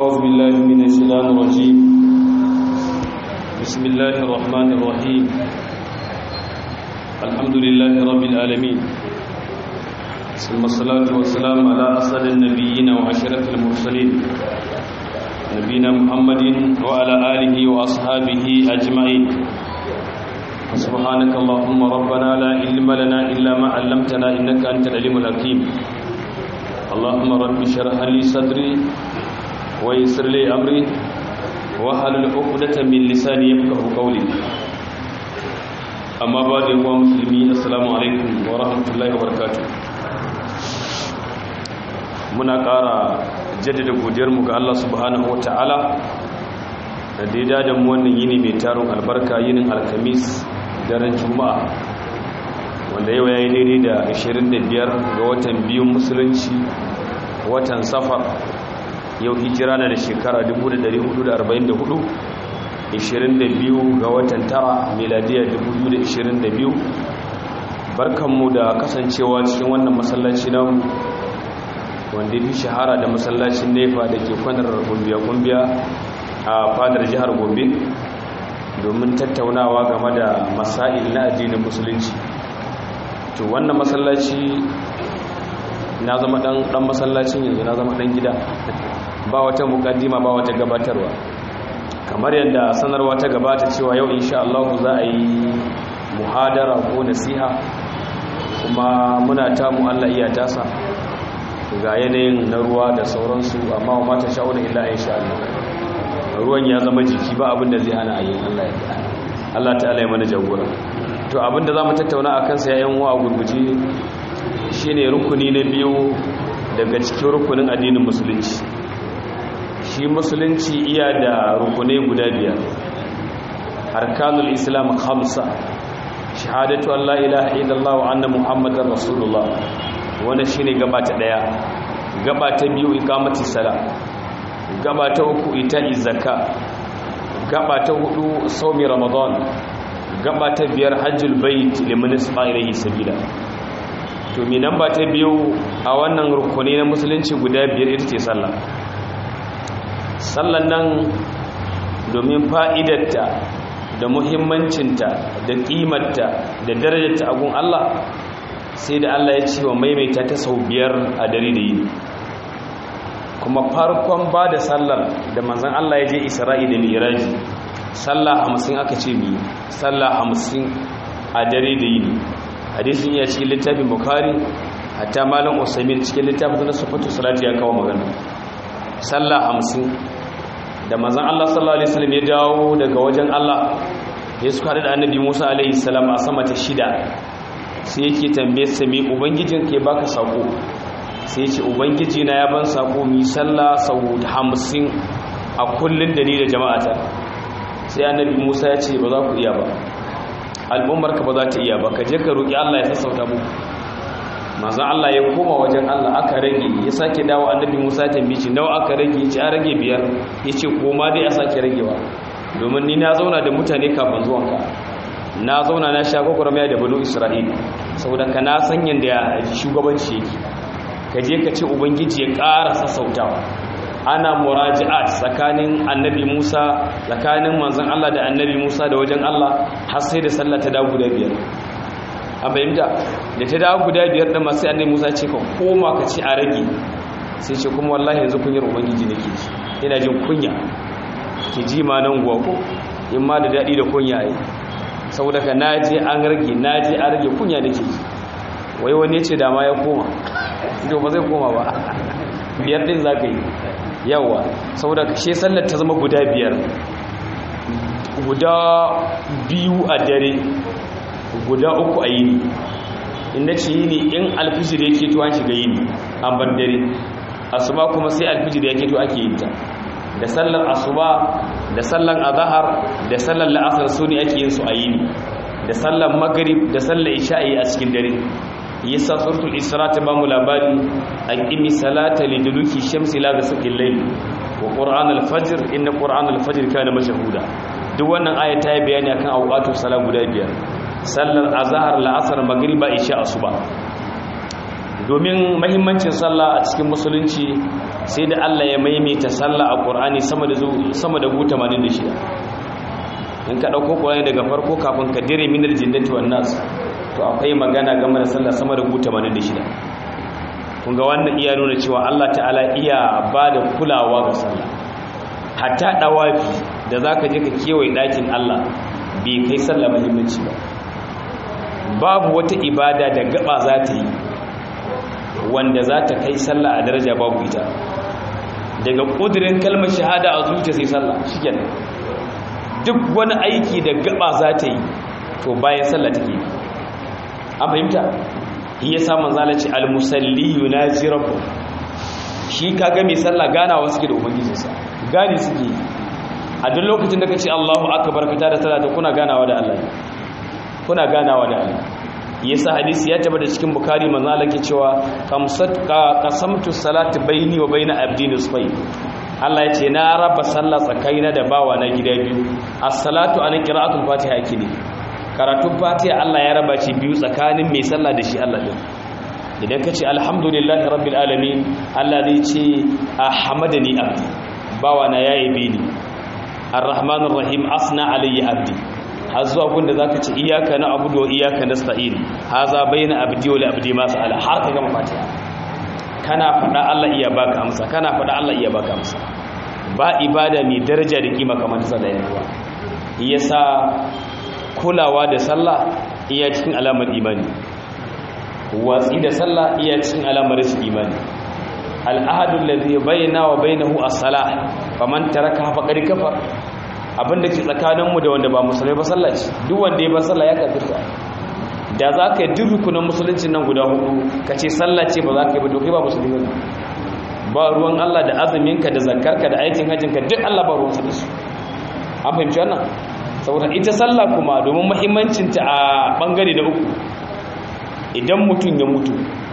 أعوذ بالله من الشيطان الرجيم بسم الله الرحمن الرحيم الحمد لله رب العالمين ثم الصلاة والسلام على أسد النبيين وأشرف المرسلين نبينا محمد وعلى آله وأصحابه أجمعين سبحانك اللهم ربنا لا علم لنا إلا ما علمتنا إنك أنت العليم الحكيم اللهم رب اشرح لي صدري ويسر لي أمري واحلل عقدة من لساني يفقهوا قولي أما بعد يا مسلمين السلام عليكم ورحمة الله وبركاته muna ƙara jaddada godiyarmu ga Allah subhanahu wata'ala da daida da mu wannan yini mai taron albarka yinin alkamis daren juma'a wanda yau ya yi daidai da 25 ga watan biyun musulunci watan safar yau hijira na da shekara 1444 22 ga watan tara miladiya 2022 barkanmu da kasancewa cikin wannan masallaci namu wanda fi shahara da masallacin nefa da ke kwanar gumbiya-gumbiya a fadar jihar gombe domin tattaunawa game da masail na addinin musulunci to wannan masallaci na zama dan masallacin yanzu na zama dan gida ba wata mukaddima ba wata gabatarwa kamar yadda sanarwa ta gabata cewa yau insha Allah za a yi muhadara ko nasiha kuma muna tamu Allah iya tasa ga yanayin na ruwa da sauransu amma wa mata sha'unan illa insha Allah ruwan ya zama jiki ba abin da zai hana a yin Allah ya Allah ta'ala ya mana jagora to abin da zamu tattauna akan sa yayin wa gurguje shine rukuni na biyu daga cikin rukunin addinin musulunci shi musulunci iya da rukunai guda biyar arkanul islam khamsa shahadatu an la ilaha illallah wa anna muhammadar rasulullah wannan shine gaba ta daya gaba ta biyu iqamati sala gaba ta uku ita zakka gaba ta hudu saumi ramadan gaba ta biyar hajjul bait liman isfa ilayhi sabila to mi namba ta biyu a wannan rukuni na musulunci guda biyar ita ce sallah sallan nan domin fa'idarta da muhimmancinta da ƙimarta da darajarta a gun Allah sai da Allah ya ce wa maimaita ta sau biyar a dare da yini kuma farkon ba da sallar da manzan Allah ya je isra'i da miraji sallah hamsin aka ce mi sallah hamsin a dare da yini hadisin ya cikin littafin bukari hatta malam usamin cikin littafin na sufatu salati ya kawo magana sallah hamsin da manzan Allah sallallahu alaihi wasallam ya dawo daga wajen Allah ya suka da annabi Musa alaihi salam a sama ta shida sai yake tambaye sa me ubangijin ke baka sako sai ya ce ubangiji na ya ban sako mi sallah sau 50 a kullun da ni da jama'ata sai annabi Musa ya ce ba za ku iya ba al'ummar ka ba za ta iya ba ka je ka roki Allah ya sassauta muku manzon Allah ya koma wajen Allah aka rage ya sake dawo annabi Musa ya tambaye shi nawa aka rage ya ce an rage biyar ya ce koma dai a sake ragewa domin ni na zauna da mutane kafin zuwanka na zauna na sha gwagwarmaya da banu isra'ila saboda ka na san yadda shugabanci yake ka je ka ce ubangiji ya ƙara sassautawa ana muraji'at tsakanin annabi musa tsakanin manzon allah da annabi musa da wajen allah har sai da sallah ta dawo guda biyar a fahimta da ta dawo guda biyar da masu annabi musa ce ka koma ka ce a rage sai ce kuma wallahi yanzu kunyar ubangiji nake ji ina jin kunya ki ji ma nan guwa ko in ma da daɗi da kunya yi saboda ka naje an rage naje an rage kunya da ke ji wai wani ce dama ya koma ido ba zai koma ba biyar ɗin za ka yi yawa saboda shi sallar ta zama guda biyar guda biyu a dare guda uku a yini inda ce yini in alfijir ya keto an shiga yini an bar dare asuba kuma sai alfijir ya keto ake yin ta da sallar asuba da sallar azahar da sallar la'asar su ne ake yin su a yini da sallar magrib da sallar isha'i a cikin dare yasa suratul isra ta bamu labari aqimi salata liduluki shamsi la ghasaqil layl wa qur'an al-fajr inna qur'an al-fajr kana mashhuda duk wannan aya ta yi bayani akan awqatu salat guda biyar sallar azhar la'asar magriba isha asuba domin mahimmancin sallah a cikin musulunci sai da Allah ya maimaita sallah a Qur'ani sama da sama da 86 in ka dauko Qur'ani daga farko kafin ka dire minal jinnati wan nas to akwai magana game da sallah sama da 86 kun ga wannan iya nuna cewa Allah ta'ala iya bada kulawa ga sallah hatta dawafi da zaka je ka kewaye dakin Allah bai kai sallah muhimmanci ba babu wata ibada da gaba za ta yi wanda za ta kai sallah a daraja babu ita daga ƙudurin kalmar shahada a zuciya sai sallah shi duk wani aiki da gaba za ta yi to bayan sallah take yi an fahimta iya samun zalaci almusalli yunaji rabbu shi kaga mai sallah ganawa suke da ubangijinsa gani suke yi a duk lokacin da ka ce allahu akbar ka tada sallah kuna ganawa da allah kuna ganawa da allah yasa hadisi ya tabbata cikin bukari manzo Allah ke cewa qamsat qasamtu salati baini wa baina abdi nisfai Allah ya ce na raba sallah tsakaina da bawa na gida biyu as-salatu an qira'atul fatiha kini karatun fatiha Allah ya raba shi biyu tsakanin mai sallah da shi Allah din idan ka ce alhamdulillahi rabbil alamin Allah zai ce ahmadani abdi bawa na yayi bini arrahmanir rahim asna alayya abdi har zuwa gunda za ka ce iyaka na abu da iyaka na sta'in ha za bai na abdi wale abdi masu ala har ka gama fatiha kana faɗa Allah iya baka amsa kana faɗa Allah iya baka amsa ba ibada mai daraja da kima kamar sallah ya ruwa yasa kulawa da sallah iya cikin alamar imani watsi da sallah iya cikin alamar rashin imani al'ahadul ladhi bayyana wa bainahu as-salah faman taraka faqad kafar abin da ke tsakaninmu da wanda ba musulai ba sallah ce duk wanda ya ba sallah ya kafirta da za ka yi duk rukunan musuluncin nan guda hudu ka ce sallah ce ba za ka yi ba dokai ba musulmi ba ba ruwan Allah da azuminka da zakarka da aikin hajjinka duk Allah ba ruwansa da su an fahimci wannan saboda ita sallah kuma domin muhimmancinta a bangare da uku idan mutum ya mutu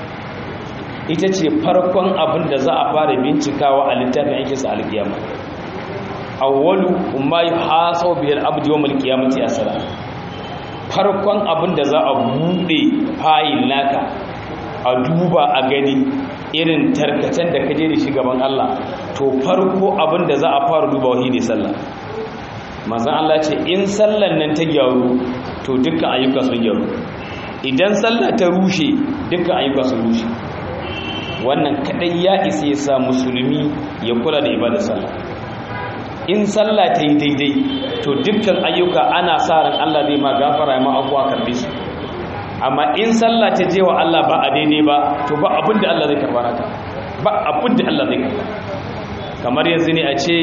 ita ce farkon abin da za a fara bincikawa a littafin aikinsa alkiyama awwalu ma yuhasabu bil abdi yawm al qiyamati as-salat farkon abin da za a bude fayil naka a duba a gani irin tarkacen da kaje da shi gaban Allah to farko abin da za a fara duba wahi ne sallah manzon Allah ce in sallan nan ta gyaru to dukkan ayyuka sun gyaru idan sallah ta rushe dukkan ayyuka sun rushe wannan kadai ya isa ya sa musulmi ya kula da ibadar sallah in sallah ta yi daidai to dukkan ayyuka ana sa ran Allah zai ma gafara ma abuwa karbe su amma in sallah ta je wa Allah ba a daidai ba to ba abin da Allah zai karba naka ba abin da Allah zai karba kamar yanzu ne a ce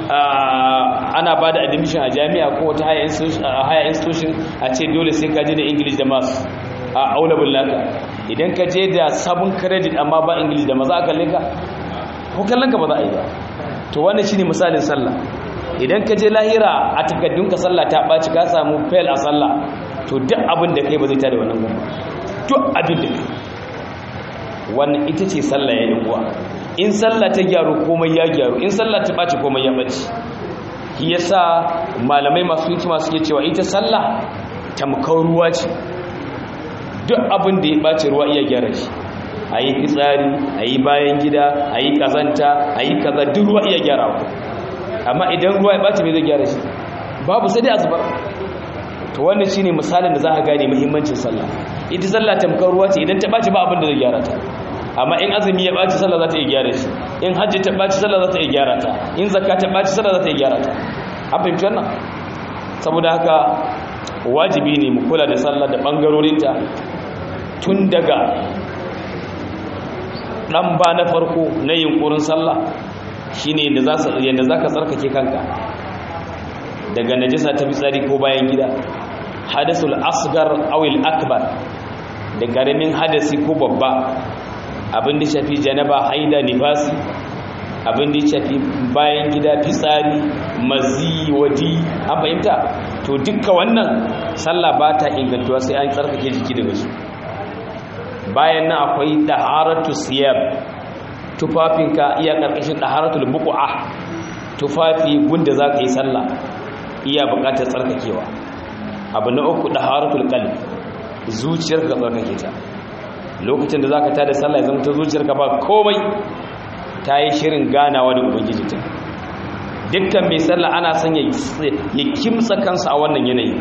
ana ba da admission a jami'a ko wata higher institution a ce dole sai ka je da english da maths a aulabul naka idan ka je da sabon credit amma ba english da maza a kalle ka ko kallon ka ba za a yi ba to wannan shine misalin sallah idan ka je lahira a takaddunka sallah ta ɓaci ka samu fail a sallah to duk abin da kai ba zai tada wannan gumba duk abin da kai wannan ita ce sallah ya uwa in sallah ta gyaru komai ya gyaru in sallah ta ɓaci komai ya ɓaci shi yasa malamai masu hikima suke cewa ita sallah tamkar ruwa ce duk abin da ya ɓaci ruwa iya gyara shi a yi fitsari a yi bayan gida a yi kazanta a yi kaza duk ruwa iya gyara ku amma idan ruwa ya ɓaci mai zai gyara shi babu sai dai a zubar to wannan shine misalin da za a gane muhimmancin sallah ita sallah tamkar ruwa ce idan ta ɓaci ba abin da zai gyara ta amma in azumi ya ɓaci sallah za ta iya gyara shi in hajji ta ɓaci sallah za ta iya gyara ta in zakka ta ɓaci sallah za ta iya gyara ta an fahimci wannan saboda haka wajibi ne mu kula da sallah da ɓangarorinta tun daga ɗan ba na farko na yunkurin sallah shine yadda za ka tsarkake kanka daga najisa ta fitsari ko bayan gida hadasul asgar awil akbar da ƙaramin hadasi ko babba abin da shafi janaba haida nifasi abin da shafi bayan gida fitsari mazi wadi an fahimta to dukka wannan sallah ba ta ingantuwa sai an tsarkake jiki daga su bayan nan akwai taharatu siyab tufafinka iya karkashin taharatul buq'a tufafi gunda zaka yi sallah iya buƙatar tsarkakewa abu na uku taharatul qalb zuciyarka tsarkake ta lokacin da zaka tada sallah ya zama ta zuciyarka ba komai ta yi shirin ganawa da ubangiji ta dukkan mai sallah ana son ya kimsa kansa a wannan yanayi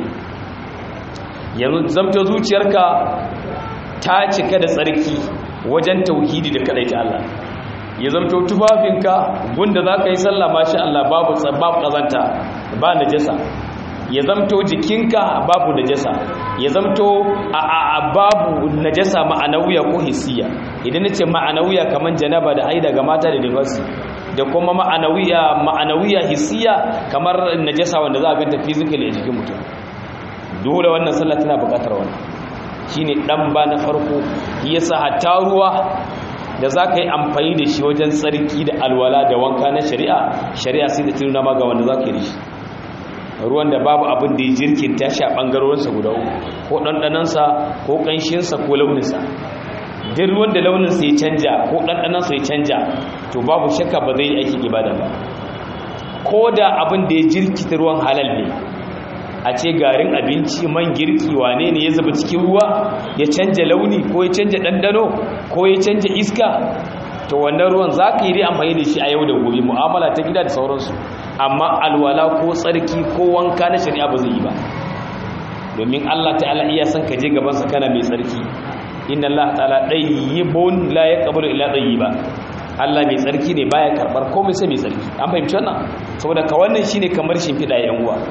yanzu zamta zuciyarka ta cika da tsarki wajen tauhidi da ta Allah ya zamta tufafinka gunda za ka yi sallah mashi Allah babu babu kazanta ba najasa ya zamto jikinka babu najasa ya zamto a babu najasa ma'anawiya ko hissiya idan nace ma'anawiya kaman janaba da haida ga mata da nifasi da kuma ma'anawiya ma'anawiya hissiya kamar najasa wanda za a ganta physically a jikin mutum dole wannan sallah tana buƙatar wannan shine dan ba na farko yasa hatta ruwa da za ka yi amfani da shi wajen tsarki da alwala da wanka na shari'a shari'a sai da tununa ma ga wanda za ka yi da shi ruwan da babu abin da ya jirkin tashi a ɓangarorinsa guda uku ko ɗanɗanansa ko ƙanshinsa ko launinsa duk ruwan da launinsa ya canja ko ɗanɗanansa ya canja to babu shakka ba zai yi aikin ibada ba ko da abin da ya jirkita ruwan halal ne a ce garin abinci man girki wane ne ya zuba cikin ruwa ya canja launi ko ya canja ɗanɗano ko ya canja iska to wannan ruwan za ka yi dai amfani da shi a yau da gobe mu'amala ta gida da sauransu amma alwala ko tsarki ko wanka na shari'a ba zai yi ba domin Allah ta'ala iya san ka je gaban sa kana mai tsarki inna Allah ta'ala dayyibun la yaqbalu illa dayyiba Allah mai tsarki ne baya karbar komai sai mai tsarki an fahimci wannan saboda ka wannan shine kamar shimfiɗa yan uwa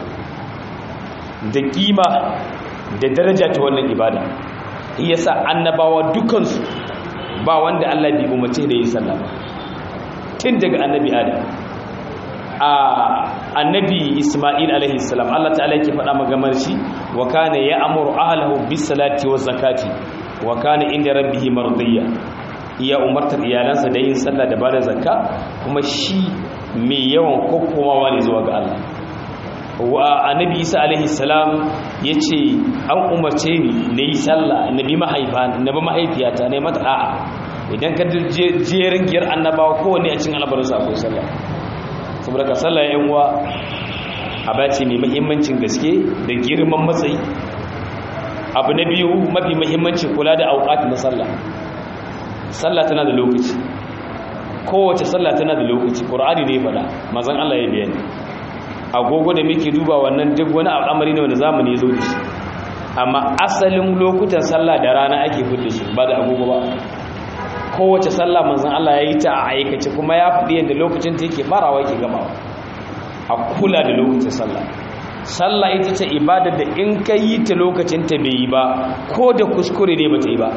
da kima da daraja ta wannan ibada yasa annabawa dukansu ba wanda Allah bai umarce da yi sallah ba tun daga annabi adam a annabi isma'il alaihi salam Allah ta'ala yake faɗa magamar shi wa kana ya'muru ahlahu bis salati waz zakati wa kana inda rabbihi mardiya iya umartar iyalansa da yin sallah da bada zakka kuma shi mai yawan kokkomawa ne zuwa ga Allah wa annabi isa alaihi salam ya ce an umarce ni na yi sallah na bi mahaifa na bi mahaifiyata na yi mata a'a idan ka jerin giyar annabawa kowane a cikin albarinsa akwai sallah saboda ka sallah yan uwa a bace mai mahimmancin gaske da girman matsayi abu na biyu mafi mahimmanci kula da auqat na sallah sallah tana da lokaci kowace sallah tana da lokaci qur'ani ne faɗa manzon Allah ya bayani agogo da muke duba wannan duk wani al'amari ne wanda zamani zo da shi amma asalin lokutan sallah da rana ake fudda shi ba da agogo ba kowace sallah manzon Allah ya yi ta a aikace kuma ya faɗi yadda lokacin ta yake farawa yake gamawa a kula da lokacin sallah sallah ita ce ibada da in ka yi ta lokacin ta bai yi ba ko da kuskure ne ba ta yi ba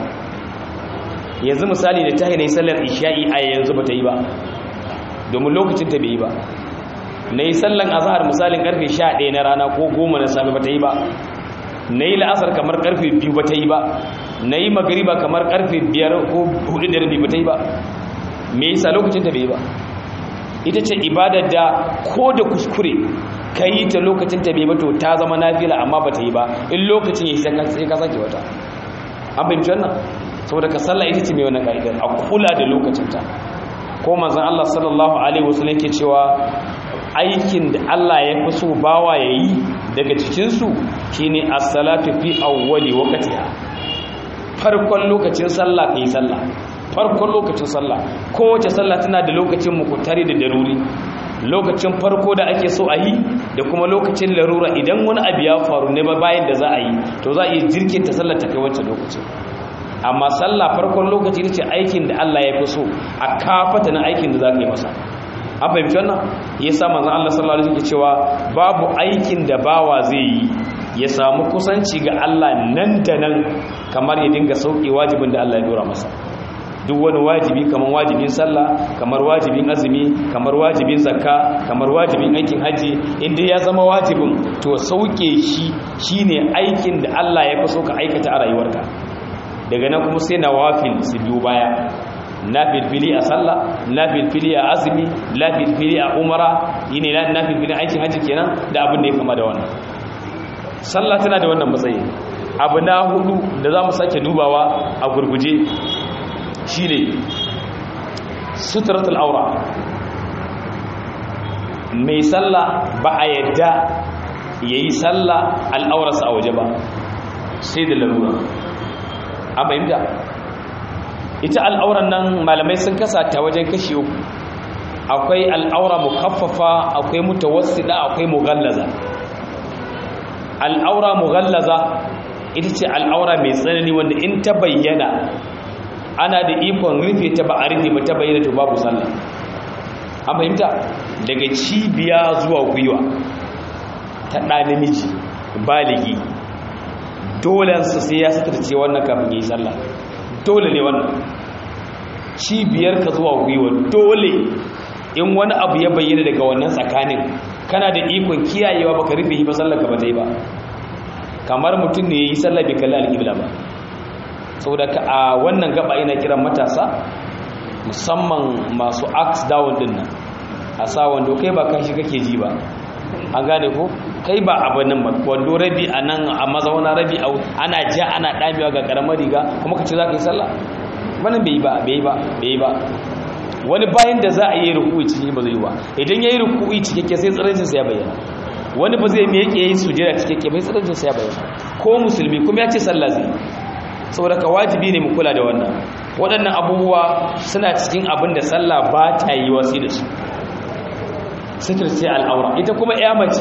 yanzu misali da ta yi sallar isha'i a yanzu ba ta yi ba domin lokacin ta bai yi ba na yi sallan azahar misalin karfe 11 na rana ko 10 na sami ba ta yi ba na yi la'asar kamar karfe 2 ba ta yi ba na yi magariba kamar karfe 5 ko 4 da rabi ba ta yi ba me yasa lokacin ta bai ba ita ce ibadar da ko da kuskure ka yi ta lokacin ta bai ba to ta zama nafila amma ba ta yi ba in lokacin ya sai ka sake wata an fahimci wannan saboda ka sallah ita ce mai wannan ka'idar a kula da lokacinta ko manzon Allah sallallahu alaihi wasallam yake cewa aikin da Allah ya fi so bawa ya yi daga cikinsu shi ne assalatu fi awwali wakatiha farkon lokacin sallah ka yi sallah farkon lokacin sallah kowace sallah tana da lokacin mukutari da daruri lokacin farko da ake so a yi da kuma lokacin larura idan wani abu ya faru ne ba bayan da za a yi to za a yi jirkin ta sallah ta kai wancan lokacin amma sallah farkon lokaci ne ce aikin da Allah ya fi so a kafata na aikin da za ka yi masa an fahimci wannan ya sa manzan Allah sallallahu alaihi wasallam cewa babu aikin da bawa zai yi ya samu kusanci ga Allah nan da nan kamar ya dinga sauki wajibin da Allah ya dora masa duk wani wajibi kamar wajibin sallah kamar wajibin azumi kamar wajibin zakka kamar wajibin aikin haji inda ya zama wajibin to sauke shi shine aikin da Allah ya fi so ka aikata a rayuwarka daga nan kuma sai nawafil su biyo baya na filfili a sallah na filfili a azumi na filfili a umara yine na filfili aikin hajji kenan da abin da ya kama da wannan sallah tana da wannan matsayi abu na hudu da za mu sake dubawa a gurguje shine suturatul aura mai sallah ba a yadda yayi sallah al'aurarsa a waje ba sai da larura an fahimta ita al'auran nan malamai sun kasa ta wajen kashi uku akwai al'aura mukaffafa akwai mutawassida akwai mughallaza al'aura mughallaza ita ce al'aura mai tsanani wanda in ta bayyana ana da ikon rufe ta ba a rufe ba ta bayyana to babu sallah an fahimta daga cibiya zuwa gwiwa ta ɗa namiji baligi dolensa sai ya satarce wannan kafin yi sallah dole ne wannan cibiyar ka zuwa gwiwa dole in wani abu ya bayyana daga wannan tsakanin kana da ikon kiyayewa baka rufe yi ba sallar ka ba ta yi ba kamar mutum ne ya yi sallah bai kalli alƙibla ba saboda ka a wannan gaba ina kiran matasa musamman masu ax down din nan a sa wando kai ba kashi kake ji ba an gane ko kai ba abin nan ba wando rabi a nan a mazauna rabi a ana ja ana damewa ga karamar riga kuma ka ce za ka yi sallah wannan bai yi ba bai yi ba bai yi ba wani bayan da za a yi ruku'i cikin ba zai yi ba idan ya yi ruku'i cikakke sai tsirancin sa ya bayyana wani ba zai miƙe yi sujjada cikakke bai tsirancin sa ya bayyana ko musulmi kuma ya ce sallah zai saboda ka wajibi ne mu kula da wannan waɗannan abubuwa suna cikin abin da sallah ba ta yi wasi da su sitir ce al'aura ita kuma ya mace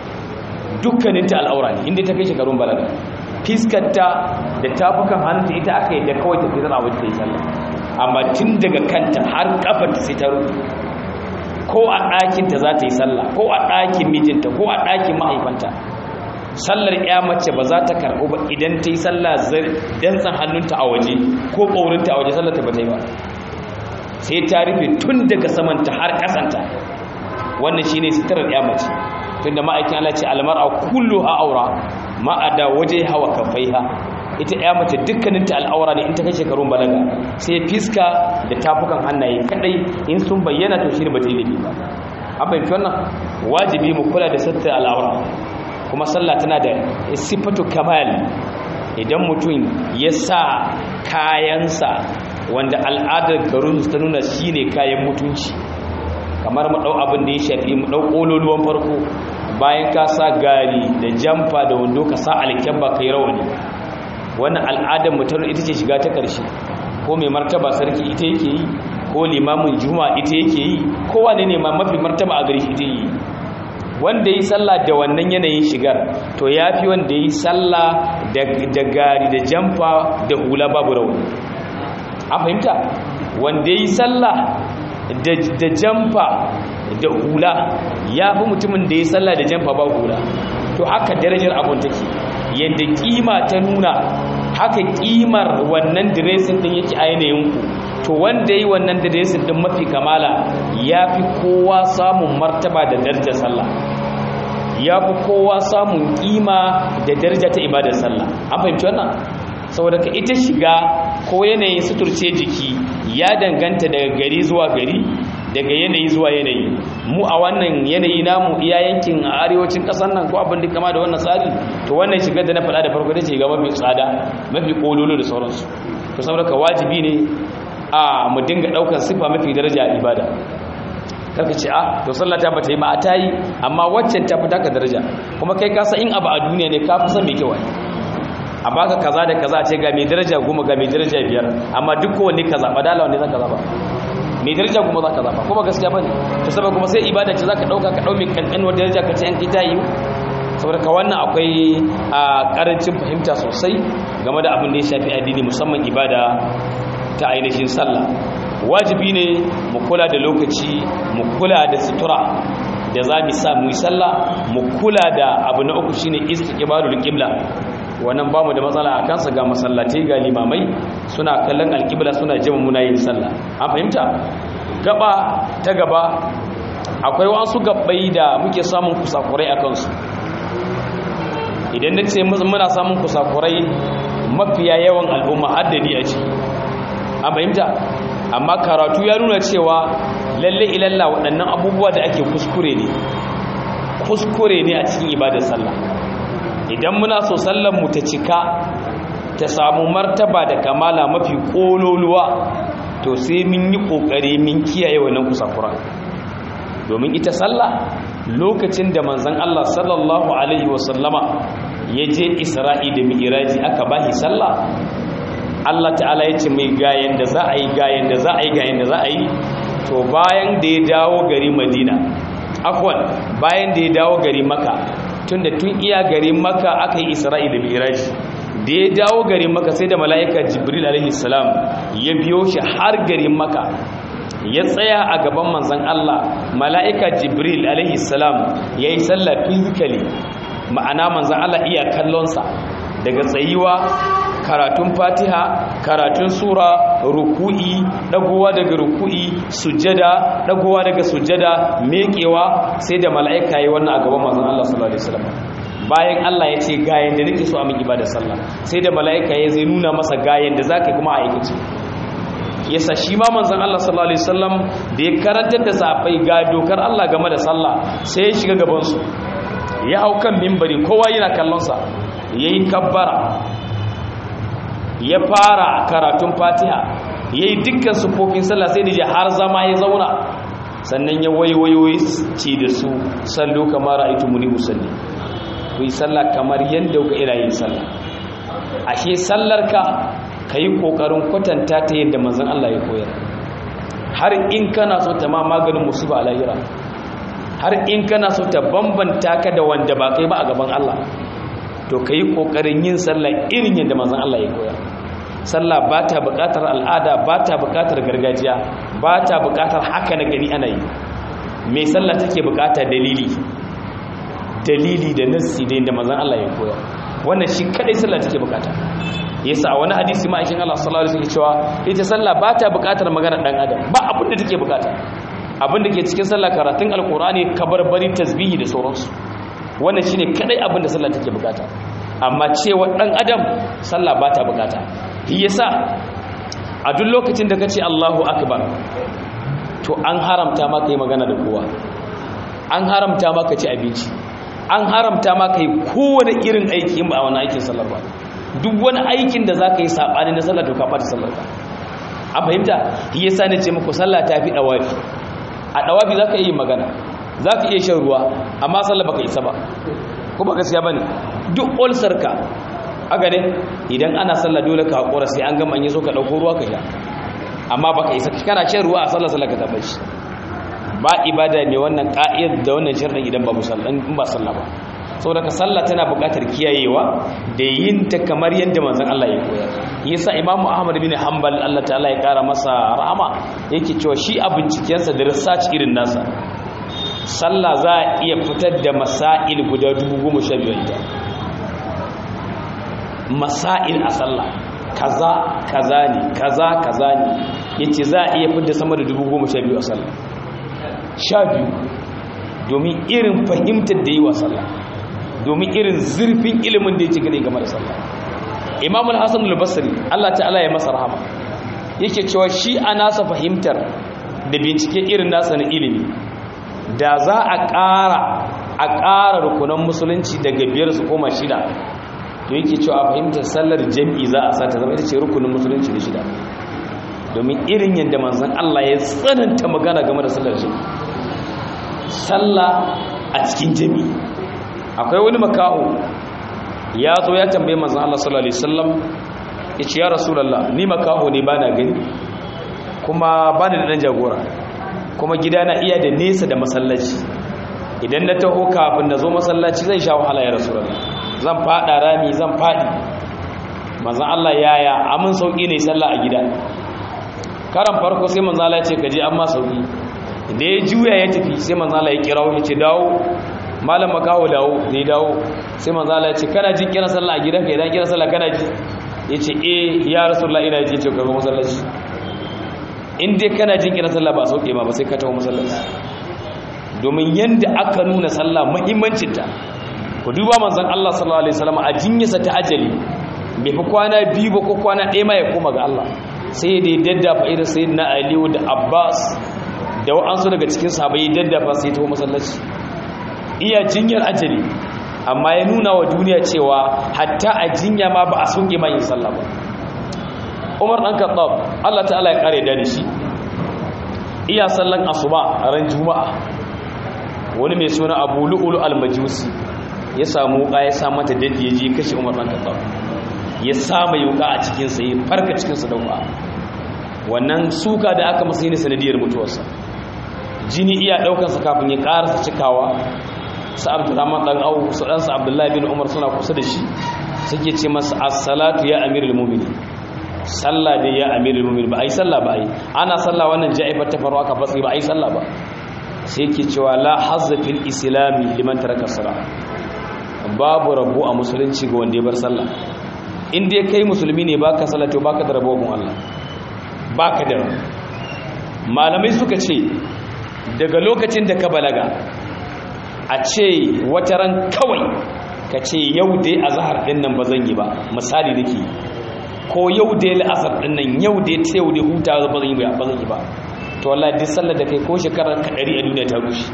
dukkaninta al'aura ne inda ta kai shekarun balaga fiskarta da tafukan hannunta ita aka yi da kawai ta fitar abin ta yi sallah amma tun daga kanta har kafarta sai ta rufe ko a ɗakinta za ta yi sallah ko a ɗakin mijinta ko a ɗakin mahaifanta sallar ya mace ba za ta karɓo ba idan ta yi sallah dantsan hannunta a waje ko ƙaurinta a waje sallar ta ba ta yi ba sai ta rufe tun daga samanta har ƙasanta wannan shi ne sitarar ya mace tun da ma'aikin Allah ce almar a kullu ha aura ma'ada waje hawa kafaiha ita ya mace dukkaninta al'aura ne in ta kai shekarun balaga sai fiska da tafukan hannaye kadai in sun bayyana to shi ne ba ta yi laifi ba an fahimci wannan wajibi mu kula da sattar al'aura kuma sallah tana da sifatu kamal idan mutum ya sa kayansa wanda al'adar garin ta nuna shine kayan mutunci kamar mu dau abin da ya shafi mu dau kololuwan farko bayan ka sa gari da jamfa da wando ka sa alkyabba kai rawani wannan al'adar mutum ita ce shiga ta karshe ko mai martaba sarki ita yake yi ko limamin juma'a ita yake yi ko wane ne ma mafi martaba a gari ita yi wanda yi sallah da wannan yanayin shigar to ya fi wanda yi sallah da gari da jamfa da hula babu rauni a fahimta wanda yi sallah da jamfa da hula ya fi mutumin da yi sallah da jamfa ba hula to haka darajar abun take yadda kima ta nuna haka kimar wannan diresin din yake a yanayinku to wanda yi wannan diresin din mafi kamala ya fi kowa samun martaba da darajar sallah ya fi kowa samun kima da daraja ta ibadar sallah an fahimci wannan saboda ka ita shiga ko yanayin suturce jiki ya danganta daga gari zuwa gari daga yanayi zuwa yanayi mu a wannan yanayi namu iya yankin a arewacin kasar nan ko abin da kama da wannan tsari to wannan shigar da na faɗa da farko da ce ga mafi tsada mafi kololo da sauransu to saboda ka wajibi ne a mu dinga ɗaukar sifa mafi daraja a ibada karka ce a to sallah ta bata yi ba a ta yi amma waccan ta fi taka daraja kuma kai ka san in abu a duniya ne ka fi san mai kyau a baka kaza da kaza ce ga mai daraja goma ga mai daraja biyar amma duk kowanne ka zaɓa dala wanne za ka zaɓa mai daraja kuma za ka zaɓa kuma gaskiya ba ne to saboda kuma sai ibada ce za ka ɗauka ka ɗau mai ƙanƙanuwar daraja ka ce yan kita yi saboda ka wannan akwai a ƙarancin fahimta sosai game da abin da ya shafi addini musamman ibada ta ainihin sallah wajibi ne mu kula da lokaci mu kula da sutura da za mu sa mu yi sallah mu kula da abu na uku shine istiqbalul qibla wannan bamu da matsala a kansa ga masallatai ga limamai suna kallon alqibla suna jima muna yin sallah an fahimta gaba ta gaba akwai wasu gabbai da muke samun kusakurai a kansu idan na ce muna samun kusakurai mafiya yawan al'umma haddani a ciki an fahimta amma karatu ya nuna cewa lalle ilalla waɗannan abubuwa da ake kuskure ne kuskure ne a cikin ibadar sallah idan muna so sallar mu ta cika ta samu martaba da kamala mafi kololuwa to sai mun yi kokari mun kiyaye wannan kusakura domin ita sallah lokacin da manzon Allah sallallahu alaihi wasallama ya je Isra'i da Mi'raji aka bashi sallah Allah ta'ala ya ce mai gayen da za a yi gayen da za a yi gayen da za a yi to bayan da ya dawo gari madina afwan bayan da ya dawo gari maka tun da tun iya gari maka aka yi isra'ila miraji da ya dawo gari maka sai da mala'ika jibril alaihi salam ya biyo shi har garin maka ya tsaya a gaban manzan Allah mala'ika jibril alaihi salam ya yi sallah physically ma'ana manzan Allah iya kallonsa daga tsayiwa karatun fatiha karatun sura ruku'i dagowa daga ruku'i sujjada dagowa daga sujjada mekewa sai da mala'ika yi wannan a gaban manzon Allah sallallahu alaihi wasallam bayan Allah ya ce gayen da nake so a min ibada sallah sai da mala'ika ya zai nuna masa gayen da zaka kuma a aikace yasa shi ma manzon Allah sallallahu alaihi wasallam da ya karantar da safai ga dokar Allah game da sallah sai ya shiga gaban su ya hau kan minbari kowa yana kallon sa yayi kabbara ya fara karatun fatiha ya yi dukkan sufofin sallah sai da ji har zama ya zauna sannan ya waiwayo ce da su sallo kamar ra'aitu muni musalli ku yi sallah kamar yadda ku ina yin sallah ashe sallar ka ka yi ƙoƙarin kwatanta ta yadda manzan Allah ya koyar har in kana so ta ma maganin musiba a lahira har in kana so ta bambanta ka da wanda ba kai ba a gaban Allah to ka yi ƙoƙarin yin sallah irin yadda manzan Allah ya koya sallah ba ta buƙatar al'ada ba ta buƙatar gargajiya ba ta buƙatar haka na gani ana yi mai sallah take buƙata dalili dalili da nassi da yadda manzan Allah ya koya wannan shi kadai sallah take buƙata yasa wani hadisi ma aikin Allah sallallahu alaihi wasallam cewa ita sallah ba ta buƙatar magana dan adam ba abin da take buƙata abin da ke cikin sallah karatun alqur'ani kabarbari tasbihi da sauransu wannan shine kadai abin da sallah take bukata amma cewa dan adam sallah ba ta bukata shi yasa a duk lokacin da kace Allahu akbar to an haramta maka yi magana da kowa an haramta maka ci abinci an haramta maka yi kowane irin aiki in ba wani aikin sallar ba duk wani aikin da zaka yi sabani na sallar to ka fata sallar ka an fahimta shi yasa ne ce muku sallah ta fi dawafi a dawafi zaka yi magana za ka iya shan ruwa amma sallah baka isa ba ko ba gaskiya bane duk ulsar ka aga ne idan ana sallah dole ka hakura sai an gama an yi so ka dauko ruwa ka sha amma baka isa kana shan ruwa a sallah sallah ka tabbaci ba ibada mai wannan ka'id da wannan sharri idan ba musalla in ba sallah ba saboda ka sallah tana buƙatar kiyayewa da yin ta kamar yadda manzon Allah ya koyar yasa Imam Ahmad bin Hanbal Allah ta'ala ya kara masa rahama yake cewa shi a bincikensa da research irin nasa sallah za a iya fitar da masail guda dubu goma sha biyu ita masail a sallah kaza kaza ne kaza kaza ne ya ce za a iya fitar sama da dubu goma sha biyu a sallah sha biyu domin irin fahimtar da yi wa sallah domin irin zurfin ilimin da ya ci gane game da sallah imam al-hassan al-basri allah ta'ala ya masa rahama yake cewa shi a nasa fahimtar da bincike irin nasa na ilimi da za a ƙara a ƙara rukunan musulunci daga biyar su koma shida to yake cewa a fahimtar sallar jam'i za a sata zama ita ce rukunin musulunci da shida domin irin yadda manzan Allah ya tsananta magana game da sallar jam'i sallah a cikin jam'i akwai wani makaho ya zo ya tambaye manzan Allah sallallahu alaihi wasallam ya ce ya rasulallah ni makaho ne bana gani kuma bani da dan jagora kuma gidana iya da nesa da masallaci idan na taho kafin na zo masallaci zan sha wahala ya rasu zan fada rami zan fadi manzan Allah yaya amin sauki ne sallah a gida karan farko sai manzan Allah ya ce ka je amma sauki da ya juya ya tafi sai manzan Allah ya kira ya ce dawo malam makaho dawo ne dawo sai manzan Allah ya ce kana jin kira sallah a gida ka idan kira sallah kana ji ya ce eh ya rasulullah ina ji ce ka zo masallaci in dai kana jin kira sallah ba sauke ma ba sai ka tawo masallaci domin yanda aka nuna sallah muhimmancin ta ku duba manzon Allah sallallahu alaihi wasallam a jinyarsa ta ajali bai fi kwana biyu ba ko kwana ɗaya ma ya koma ga Allah sai da ya daddafa irin sayyidina Ali da Abbas da wa'ansu daga cikin sahabbai ya daddafa sai tawo masallaci iya jinyar ajali amma ya nuna wa duniya cewa hatta a jinya ma ba a sauke ma yin sallah ba umar ɗan kattab allah ta'ala ya ƙare da shi iya sallan asuba a ran juma'a wani mai suna abu lu'ulu almajusi ya samu wuƙa ya sa mata dadi ya je kashe umar ɗan kattab ya sama yuka a cikinsa ya farka cikinsa da uwa wannan suka da aka masa ne sanadiyar mutuwarsa jini iya ɗaukansa kafin ya ƙarasa cikawa su abdurrahman ɗan au su ɗansa abdullahi bin umar suna kusa da shi suke ce masa assalatu ya amirul mumini sallah dai ya amirul mumini ba a yi sallah ba a yi ana sallah wannan ja'ifar ta faru aka fatsi ba a yi sallah ba sai ke cewa la hazza fil islami liman taraka sala babu rabu a musulunci ga wanda ya bar sallah in dai kai musulmi ne baka sallah to baka da rabo gun Allah baka da rabo malamai suka ce daga lokacin da ka balaga a ce wata ran kawai ka ce yau dai azhar din nan ba zan yi ba misali nake ko yau dai la'asar din nan yau dai ta yau dai huta ba zan yi ba zan yi ba to wallahi duk sallar da kai ko shekarar ka 100 a duniya ta rushe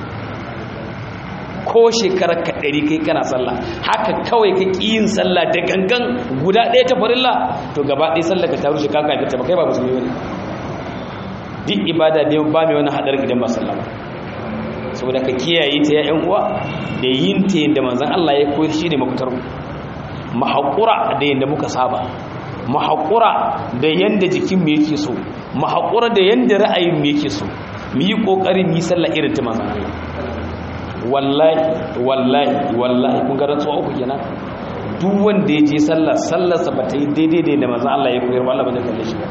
ko shekarar ka 100 kai kana sallah haka kawai ka ƙi yin sallah da gangan guda ɗaya ta farilla to gaba ɗaya sallar ka ta rushe ka ka ta ba kai ba musulmi bane duk ibada da ba mai wani hadar idan ba sallah ba saboda ka kiyaye ta ya uwa da yin ta yadda manzon Allah ya koyar shi ne mafitar mu haƙura da yadda muka saba mu haƙura da yadda jikin mu yake so mu haƙura da yadda ra'ayin mu yake so mu yi ƙoƙarin yi sallah irin ta manzon Allah wallahi wallahi wallahi kun ga rantsuwa uku kenan duk wanda ya je sallah sallarsa ba ta yi daidai da manzon Allah ya koyar Allah ba zai kalle shi ba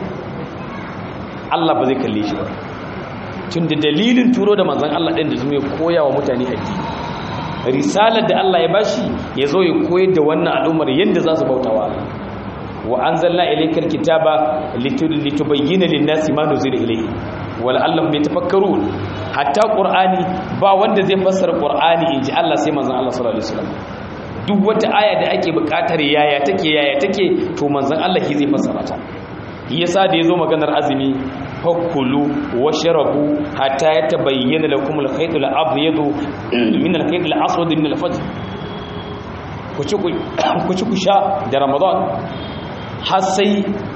Allah ba zai kalle shi ba tun da dalilin turo da manzon Allah ɗin da zuma ya koya wa mutane addini risalar da Allah ya bashi ya zo ya koyar da wannan al'ummar yadda za su bautawa Allah wa anzalna ilaykal kitaba litubayyana lin-nasi ma nuzila ilayhi wa la'allahum yatafakkarun hatta qur'ani ba wanda zai fassara qur'ani inji Allah sai manzon Allah sallallahu alaihi wasallam duk wata aya da ake buƙatar yaya take yaya take to manzon Allah shi zai fassara ta yasa da yazo maganar azumi fakulu washrabu hatta yatabayyana lakum al-khayt al-abyad min al-khayt al-aswad min al-fajr ku ci ku sha da ramadan har sai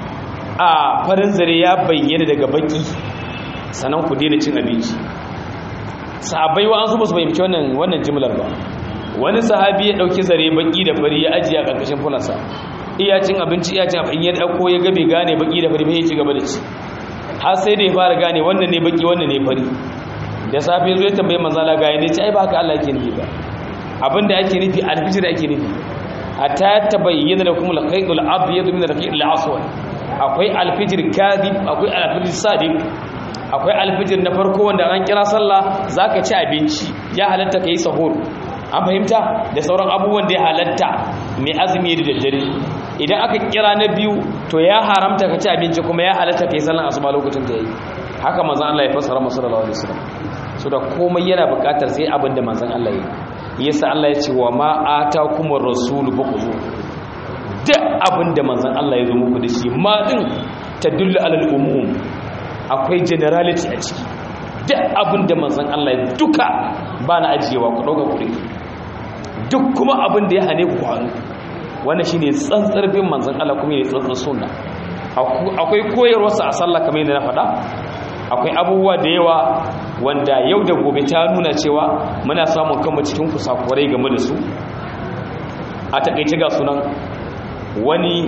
a farin zare ya bayyana daga baki sannan ku daina cin abinci sahabbai wa an su ba su fahimci wannan wannan jimlar ba wani sahabi ya dauki zare baki da fari ya ajiye a karkashin funansa iya cin abinci iya cin abin ya dauko ya gabe gane baki da fari bai ci gaba da ci har sai da ya fara gane wannan ne baki wannan ne fari da safe zo ya tambaye manzala ga ya ce ai ba haka Allah yake nufi ba abinda ake nufi alfijir ake nufi hatta tabayyana lakum al-khayt al-abyad min al-khayt al-aswad akwai alfijir kadhib akwai alfijir sadiq akwai alfijir na farko wanda an kira sallah zaka ci abinci ya halatta kai sahur an fahimta da sauran abubuwan da ya halatta mai azumi da daddare idan aka kira na biyu to ya haramta ka ci abinci kuma ya halatta kai sallan asuba lokacin da yayi haka manzon Allah ya fassara masa sallallahu alaihi wasallam so da komai yana buƙatar sai abin da manzon Allah ya yi yasa Allah ya ce wa ma atakumur rasulu faquzu duk abin da manzon Allah ya zo muku da shi ma din tadullu alal umum akwai generality a ciki duk abin da manzon Allah ya duka ba na ajiyewa ku dauka kuri duk kuma abin da ya hane ku hannu wannan shine tsantsar bin manzon Allah kuma ne tsantsar sunna akwai koyarwarsa a sallah kamar yadda na faɗa akwai abubuwa da yawa wanda yau da gobe ta nuna cewa muna samun kanmu cikin kusakurai game da su a takaice ga sunan wani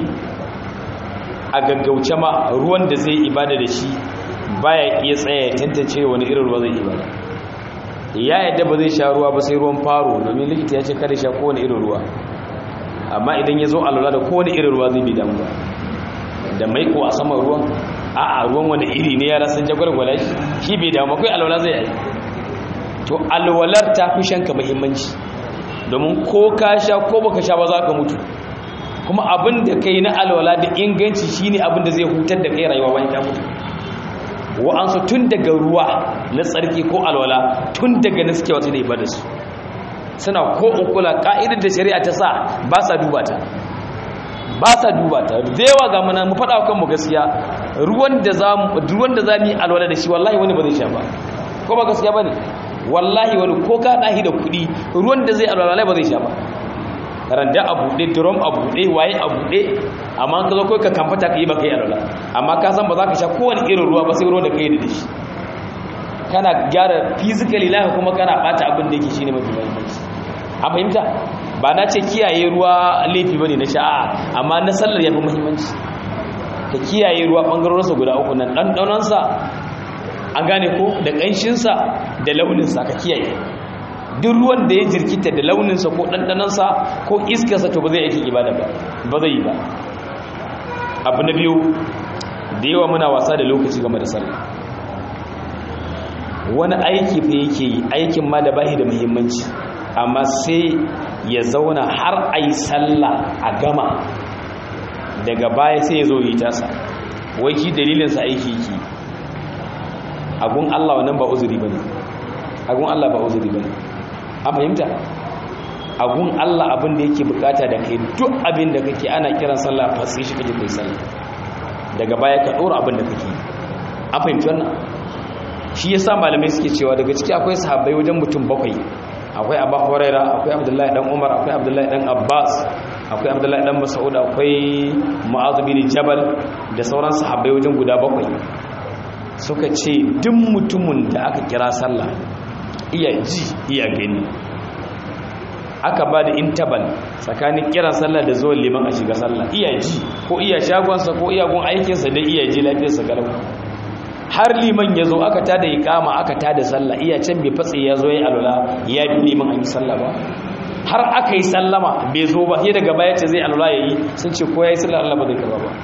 a gaggauce ma ruwan da zai ibada da shi baya iya tsaya ya tantance wani irin ruwa zai ibada ya yadda ba zai sha ruwa ba sai ruwan faro domin likita ya ce kada sha kowane irin ruwa amma idan ya zo alwala da kowane irin ruwa zai bi damuwa da maiko a saman ruwan a'a ruwan wani iri ne yara sun jagwalgwala shi shi bai damu kai alwala zai yi to alwalar ta fi shanka muhimmanci domin ko ka sha ko baka sha ba za ka mutu kuma abin da kai na alwala da inganci shine abin da zai hutar da kai rayuwa bayan ka mutu wa'ansu tun daga ruwa na tsarki ko alwala tun daga na suke wasu da ibada su suna ko ukula ka'idar da shari'a ta sa ba sa duba ta ba sa duba ta da yawa ga mana mu faɗa kanmu gaskiya ruwan da za mu ruwan da za mu yi alwala da shi wallahi wani ba zai sha ba ko ba gaskiya bane wallahi wani ko ka dahi da kuɗi ruwan da zai alwala ba zai sha ba randa a buɗe drum a buɗe waye a buɗe amma ka zo kai ka kamfata ka yi ba kai alwala amma ka san ba za ka sha kowane irin ruwa ba sai ruwan da ka yi da shi kana gyara physically laka kuma kana bata abin da yake shine mafi muhimmanci a fahimta ba na ce kiyaye ruwa laifi bane na sha'a amma na sallar yafi muhimmanci ka kiyaye ruwa bangarorinsa guda uku nan ɗanɗanonsa an gane ko da ƙanshinsa da launinsa ka kiyaye duk ruwan da ya jirkita da launinsa ko ɗanɗanonsa ko iskarsa to ba zai aikin ibada ba ba zai yi ba abu na biyu da yawa muna wasa da lokaci game da sallah wani aiki fa yake yi aikin ma da bahi da muhimmanci amma sai ya zauna har a yi sallah a gama daga baya sai ya zo yi tasa wai shi dalilinsa aiki yake agun Allah wannan ba uzuri ba ne agun Allah ba uzuri ba ne a fahimta agun Allah abin da yake bukata da kai duk abin da kake ana kiran sallah fasi shi kake kai sallah daga baya ka dora abin da kake a fahimci wannan shi yasa malamai suke cewa daga ciki akwai sahabbai wajen mutum bakwai akwai abu huraira akwai abdullahi dan umar akwai abdullahi dan abbas akwai abdullahi dan mas'ud akwai mu'adh bin jabal da sauran sahabbai wajen guda bakwai suka ce duk mutumin da aka kira sallah iya ji iya gani aka ba da intabal tsakanin kiran sallah da zuwan liman a shiga sallah iya ji ko iya shagonsa ko iya gun aikinsa da iya ji lafiyarsa galau har liman ya zo aka tada ikama aka tada sallah iya can bai fatsi ya zo ya alula ya bi liman an yi sallah ba har aka yi sallama bai zo ba sai daga baya ce zai alula ya yi sun ce ko ya yi sallah Allah ba zai karba ba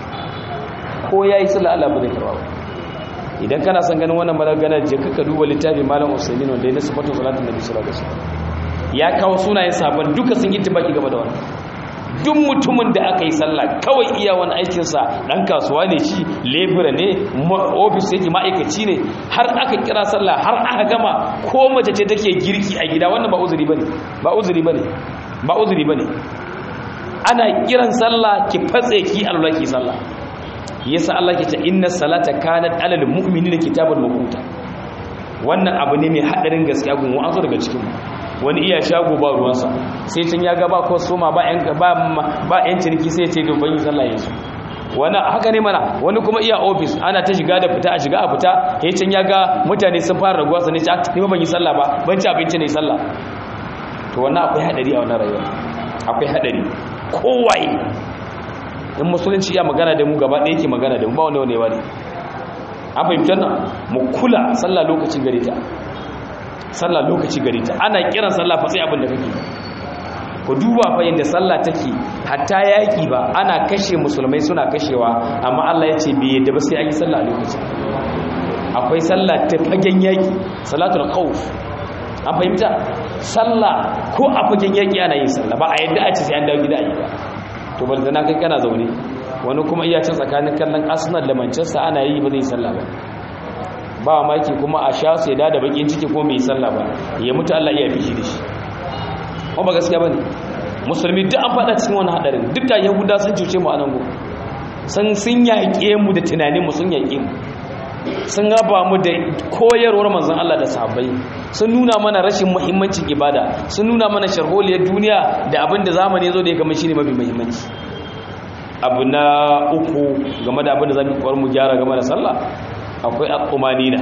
ko ya yi sallah Allah ba zai karba ba idan kana son ganin wannan magana je ka duba littafin malam Usaimin wanda ya nasu fatun salatin nabi sallallahu alaihi wasallam ya kawo sunayen sabon duka sun yi tibaki game da wannan duk mutumin da aka yi sallah kawai iya wani aikinsa ɗan kasuwa ne shi lebura ne ofis yake ma'aikaci ne har aka kira sallah har aka gama ko mace ce take girki a gida wannan ba uzuri bane ba uzuri bane ba uzuri bane ana kiran sallah ki fatse ki alwala ki sallah yasa Allah ke ce inna salata kanat alal mu'minina kitaban mawquta wannan abu ne mai hadarin gaskiya gun wa'azu daga cikin mu wani iya shago ba ruwansa sai can ya ga ba ko soma ba yan ba ba yan ciniki sai ce don bayin sallah yanzu wani haka ne mana wani kuma iya office ana ta shiga da fita a shiga a fita sai can ya ga mutane sun fara raguwa sai ce ni ba ban yi sallah ba ban ci abinci ne sallah to wannan akwai hadari a wannan rayuwa akwai hadari kowaye in musulunci ya magana da mu gaba ɗaya yake magana da mu ba wani wani wani an fahimtar nan mu kula sallah lokaci gare ta sallah lokaci gare ta ana kiran sallah fa sai abin da kake ku duba fa yanda sallah take hatta yaki ba ana kashe musulmai suna kashewa amma Allah ya ce bai yadda ba sai an yi sallah a lokaci akwai sallah ta fagen yaki salatul khawf an fahimta sallah ko a fagen yaki ana yin sallah ba a yadda a ce sai an dawo gida a yi ba to bal na kai kana zaune wani kuma iya cin tsakanin kallon Arsenal da Manchester ana yi ba zai sallah ba ba maki kuma a sha su ya da bakin ciki ko mai sallah ba ya mutu Allah iya fishi da shi kuma ba gaskiya bane musulmi duk an fada cikin wani hadarin duk da yahuda sun cuce mu a nan gobe sun sun yaƙe mu da tunanin mu sun yaƙe mu sun raba mu da koyarwar manzon Allah da sahabbai sun nuna mana rashin muhimmancin ibada sun nuna mana sharholiyar duniya da abin da zamani zo da ya kama shine mafi muhimmanci abu na uku game da abin da zamu kwar mu gyara game da sallah akwai akumanina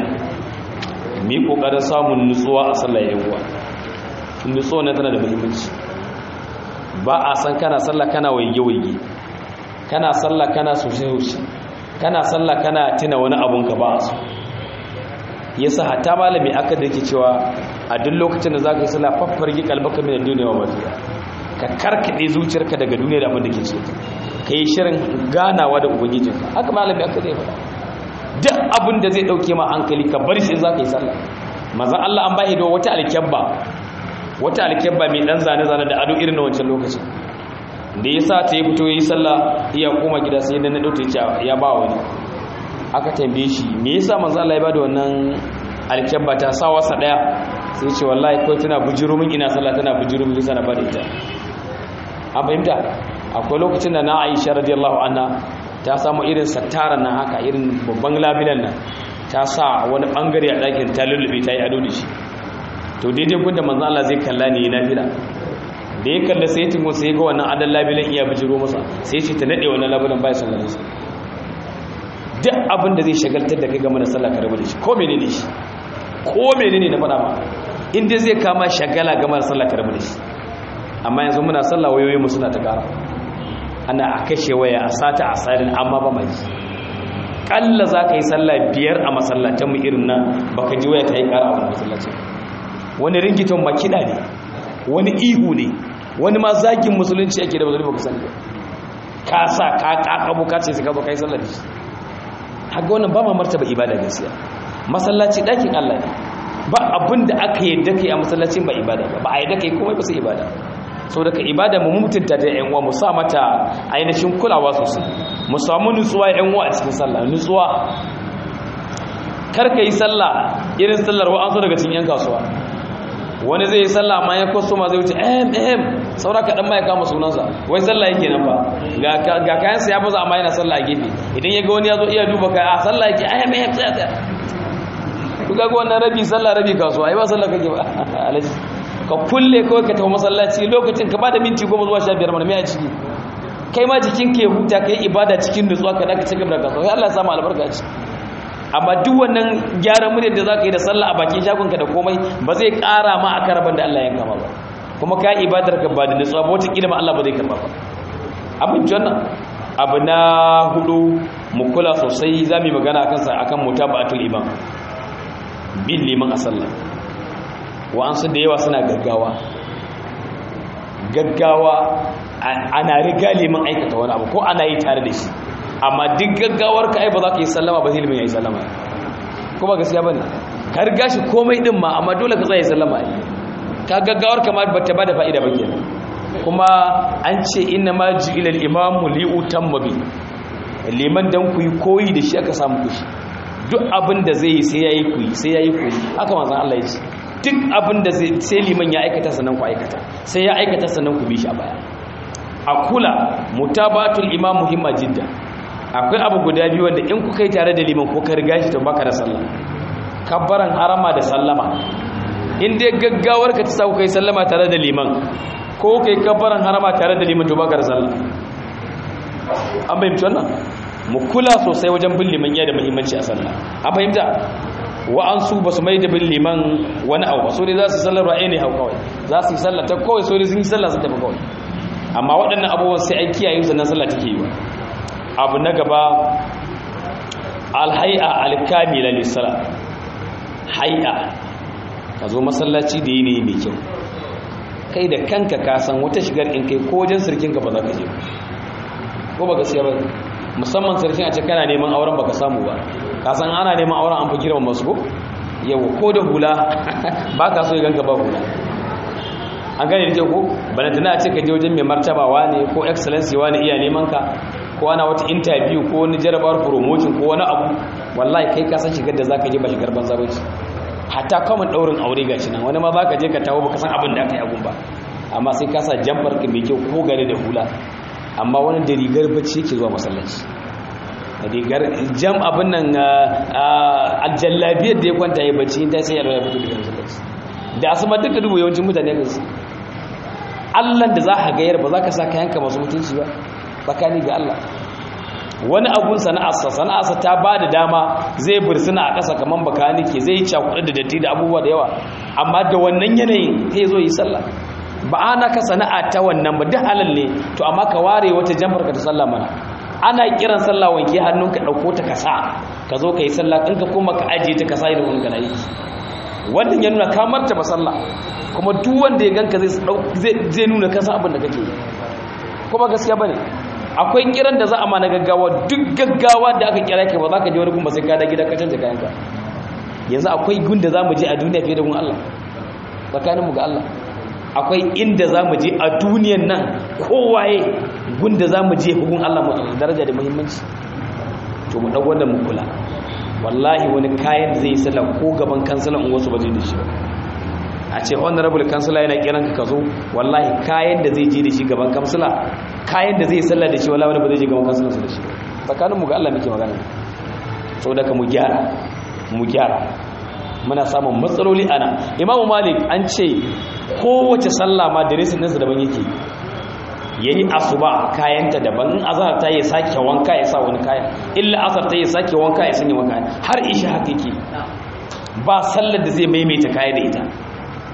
mi kokarin samun nutsuwa a sallar yawa nutsuwa ne tana da muhimmanci ba a san kana sallah kana waige-waige kana sallah kana sosai-sosai kana sallah kana tuna wani abun ka ba a so yasa hatta malami aka da yake cewa a duk lokacin da za ka yi sallah faffargi kalbaka mai duniya wa mafiya ka karkade zuciyarka daga duniya da abin da ke cikin ka yi shirin ganawa da ubangijinka haka malami aka zai faɗa duk abin da zai dauke ma hankali ka bar shi za ka yi sallah mazan Allah an bahi da wata alkyabba wata alkyabba mai dan zane-zane da ado irin na wancan lokacin da ya sa ta yi fito ya yi sallah iya koma gida sai da na ɗauta ya ba wani aka tambaye shi me yasa manzan Allah ya ba da wannan alkyabba ta sa wasa ɗaya sai ce wallahi kawai tana bujiro min ina sallah tana bujiro min yasa na ba da ita an fahimta akwai lokacin da na aisha radiyallahu anha ta samu irin sattara nan haka irin babban labilan nan ta sa wani bangare a ɗakin ta lullube ta yi ado da shi to daidai gudda manzan Allah zai kalla ne na fila da ya kalla sai tingo sai ga wannan adan labilan iya bijiro masa sai ce ta nade wannan labilan bai sallar sa duk abin da zai shagaltar da kai game da sallah ka rabu da shi ko menene shi ko menene na faɗa ma inda zai kama shagala game da sallah karbi da shi amma yanzu muna sallah wayoyin mu suna ta kara ana a kashe waya a sata a sadin amma ba mai kalla za ka yi sallah biyar a masallatan mu irin nan baka ji waya ta yi kara a wani masallacin wani ringiton makida ne wani ihu ne wani ma zagin musulunci ake da bazuri baka sani ka sa ka kakabo ka ce ka zo kai sallah da shi haka wannan ba ma martaba ibada gaskiya masallaci ɗakin Allah ne ba abin da aka yadda kai a masallacin ba ibada ba ba a yadda kai komai ba sai ibada sau daga ibada mu mutunta da yan uwa mu sa mata ainihin kulawa sosai mu samu nutsuwa yan uwa a cikin sallah nutsuwa kar ka yi sallah irin sallar wa an so daga cikin yan kasuwa wani zai yi sallah ma ya kwaso ma zai wuce ehem ehem saura kaɗan ma ya kama sunansa wai sallah yake nan ba ga kayansa ya baza amma yana sallah a gefe idan ya ga wani ya zo iya duba kai a sallah yake ehem ehem tsaya tsaya ku ga wannan rabi sallah rabi kasuwa ai ba sallah kake ba alaji ka kulle kawai ka tafi masallaci lokacin ka bada minti goma zuwa sha biyar mana mai a ciki kai ma jikin ka ya huta ka yi ibada cikin nutsuwa ka daga cikin da kasuwa ya Allah ya samu albarka ci amma duk wannan gyaran muryar da za ka yi da sallah a bakin shagonka da komai ba zai ƙara ma a karaban da Allah ya kama ba kuma ka yi ibadar ka ba da nutsuwa ba wata ma Allah ba zai karba ba abin wannan abu na hudu mu kula sosai za mu yi magana akan sa akan mutaba'atul imam bin liman a sallah wa'ansu da yawa suna gaggawa gaggawa ana riga liman aikata wani abu ko ana yi tare da shi amma duk gaggawar ka ai ba za ka yi sallama ba zai liman ya yi sallama ko ba gaskiya ba ne ka riga shi komai din ma amma dole ka tsaye sallama ne ka gaggawar ka ma bata ba da fa'ida ba ke kuma an ce inna ma ji ilal imamu li'utan mabi liman dan ku yi koyi da shi aka samu kushi duk abin da zai yi sai ya yi kuyi sai ya yi kuyi haka manzan Allah ya ce duk abin da sai liman ya aikata sannan ku aikata sai ya aikata sannan ku bi shi a baya a kula mutabatul imam muhimma jidda akwai abu guda biyu wanda in ku kai tare da liman ko ka riga shi to baka da sallah kabbaran harama da sallama in dai gaggawar ka ta sa ku kai sallama tare da liman ko kai kabbaran harama tare da liman to baka da sallah an bayyana wannan mu kula sosai wajen bin liman ya da muhimmanci a sallah an fahimta wa'ansu ba su mai da bin liman wani abu ba so dai za su sallar ra'ayi ne hau kawai za su yi sallar ta kawai so dai sun yi sallar sun tafi kawai amma waɗannan abubuwan sai an kiyaye sannan sallah take yi wa abu na gaba alhai'a alkamila lissala hai'a ka zo masallaci da yi ne mai kyau kai da kanka ka san wata shigar in kai ko wajen sirkin ka ba za ka je ko ba gaskiya ba musamman sarkin a ce kana neman auren baka samu ba ka san ana neman auren an fi girman masu ko yau ko da hula ba ka so ya ganka ba hula an gane da ke ko bana tana a ce ka je wajen mai martaba ne ko excellency ne iya neman ka ko ana wata interview ko wani jarabar promotion ko wani abu wallahi kai ka san shigar da zaka je ba shigar banza ba ce hatta kamun daurin aure gashi nan wani ma zaka je ka tawo baka san abin da aka yi abun ba amma sai ka sa jambar ka mai kyau ko gare da hula amma wani da rigar bacci yake zuwa masallaci rigar jam abin nan aljallabiyar da ya kwanta ya bacci ta sai yarwa ya fito daga masallaci da asama duka dubu yawancin mutane kan su allan da za ka gayar ba za ka sa kayanka masu mutunci ba tsakani ga allah wani abun sana'arsa sana'arsa ta ba da dama zai bursuna a ƙasa kamar bakanike zai yi cakuɗa da datti da abubuwa da yawa amma da wannan yanayin sai zo yi sallah ba ana ka sana'a ta wannan ba duk halal ne to amma ka ware wata jamfar ka ta sallah mana ana kiran sallah wanke hannunka dauko ta kasa ka zo ka yi sallah in ka koma ka ajiye ta kasa idan wani kana yi wannan ya nuna ka martaba sallah kuma duk wanda ya ganka zai zai nuna ka san abin da kake yi kuma gaskiya bane akwai kiran da za a ma na gaggawa duk gaggawa da aka kira ka ba za ka je wani gun ba sai ka da gida ka canza kayanka yanzu akwai gun da za mu je a duniya fiye da gun Allah tsakaninmu ga Allah akwai inda za mu je a duniyan nan kowaye gunda za mu je hukun Allah mu daraja da muhimmanci to mu ɗau wanda mu kula wallahi wani kayan zai sallah ko gaban kansilan wasu ba zai da shi ba a ce honorable kansila yana kiran ka zo wallahi kayan da zai je da shi gaban kansila kayan da zai sallah da shi wallahi wani ba zai je gaban kansilansa da shi tsakanin mu ga Allah muke magana saboda ka mu gyara mu gyara muna samun matsaloli ana imamu malik an ce kowace sallah ma da resin ɗinsa daban yake ya yi asuba kayanta daban in azhar ta yi sake wanka ya sa wani kayan illa asar ta yi sake wanka ya sanya wani kayan har isha haka yake ba sallar da zai maimaita kaya da ita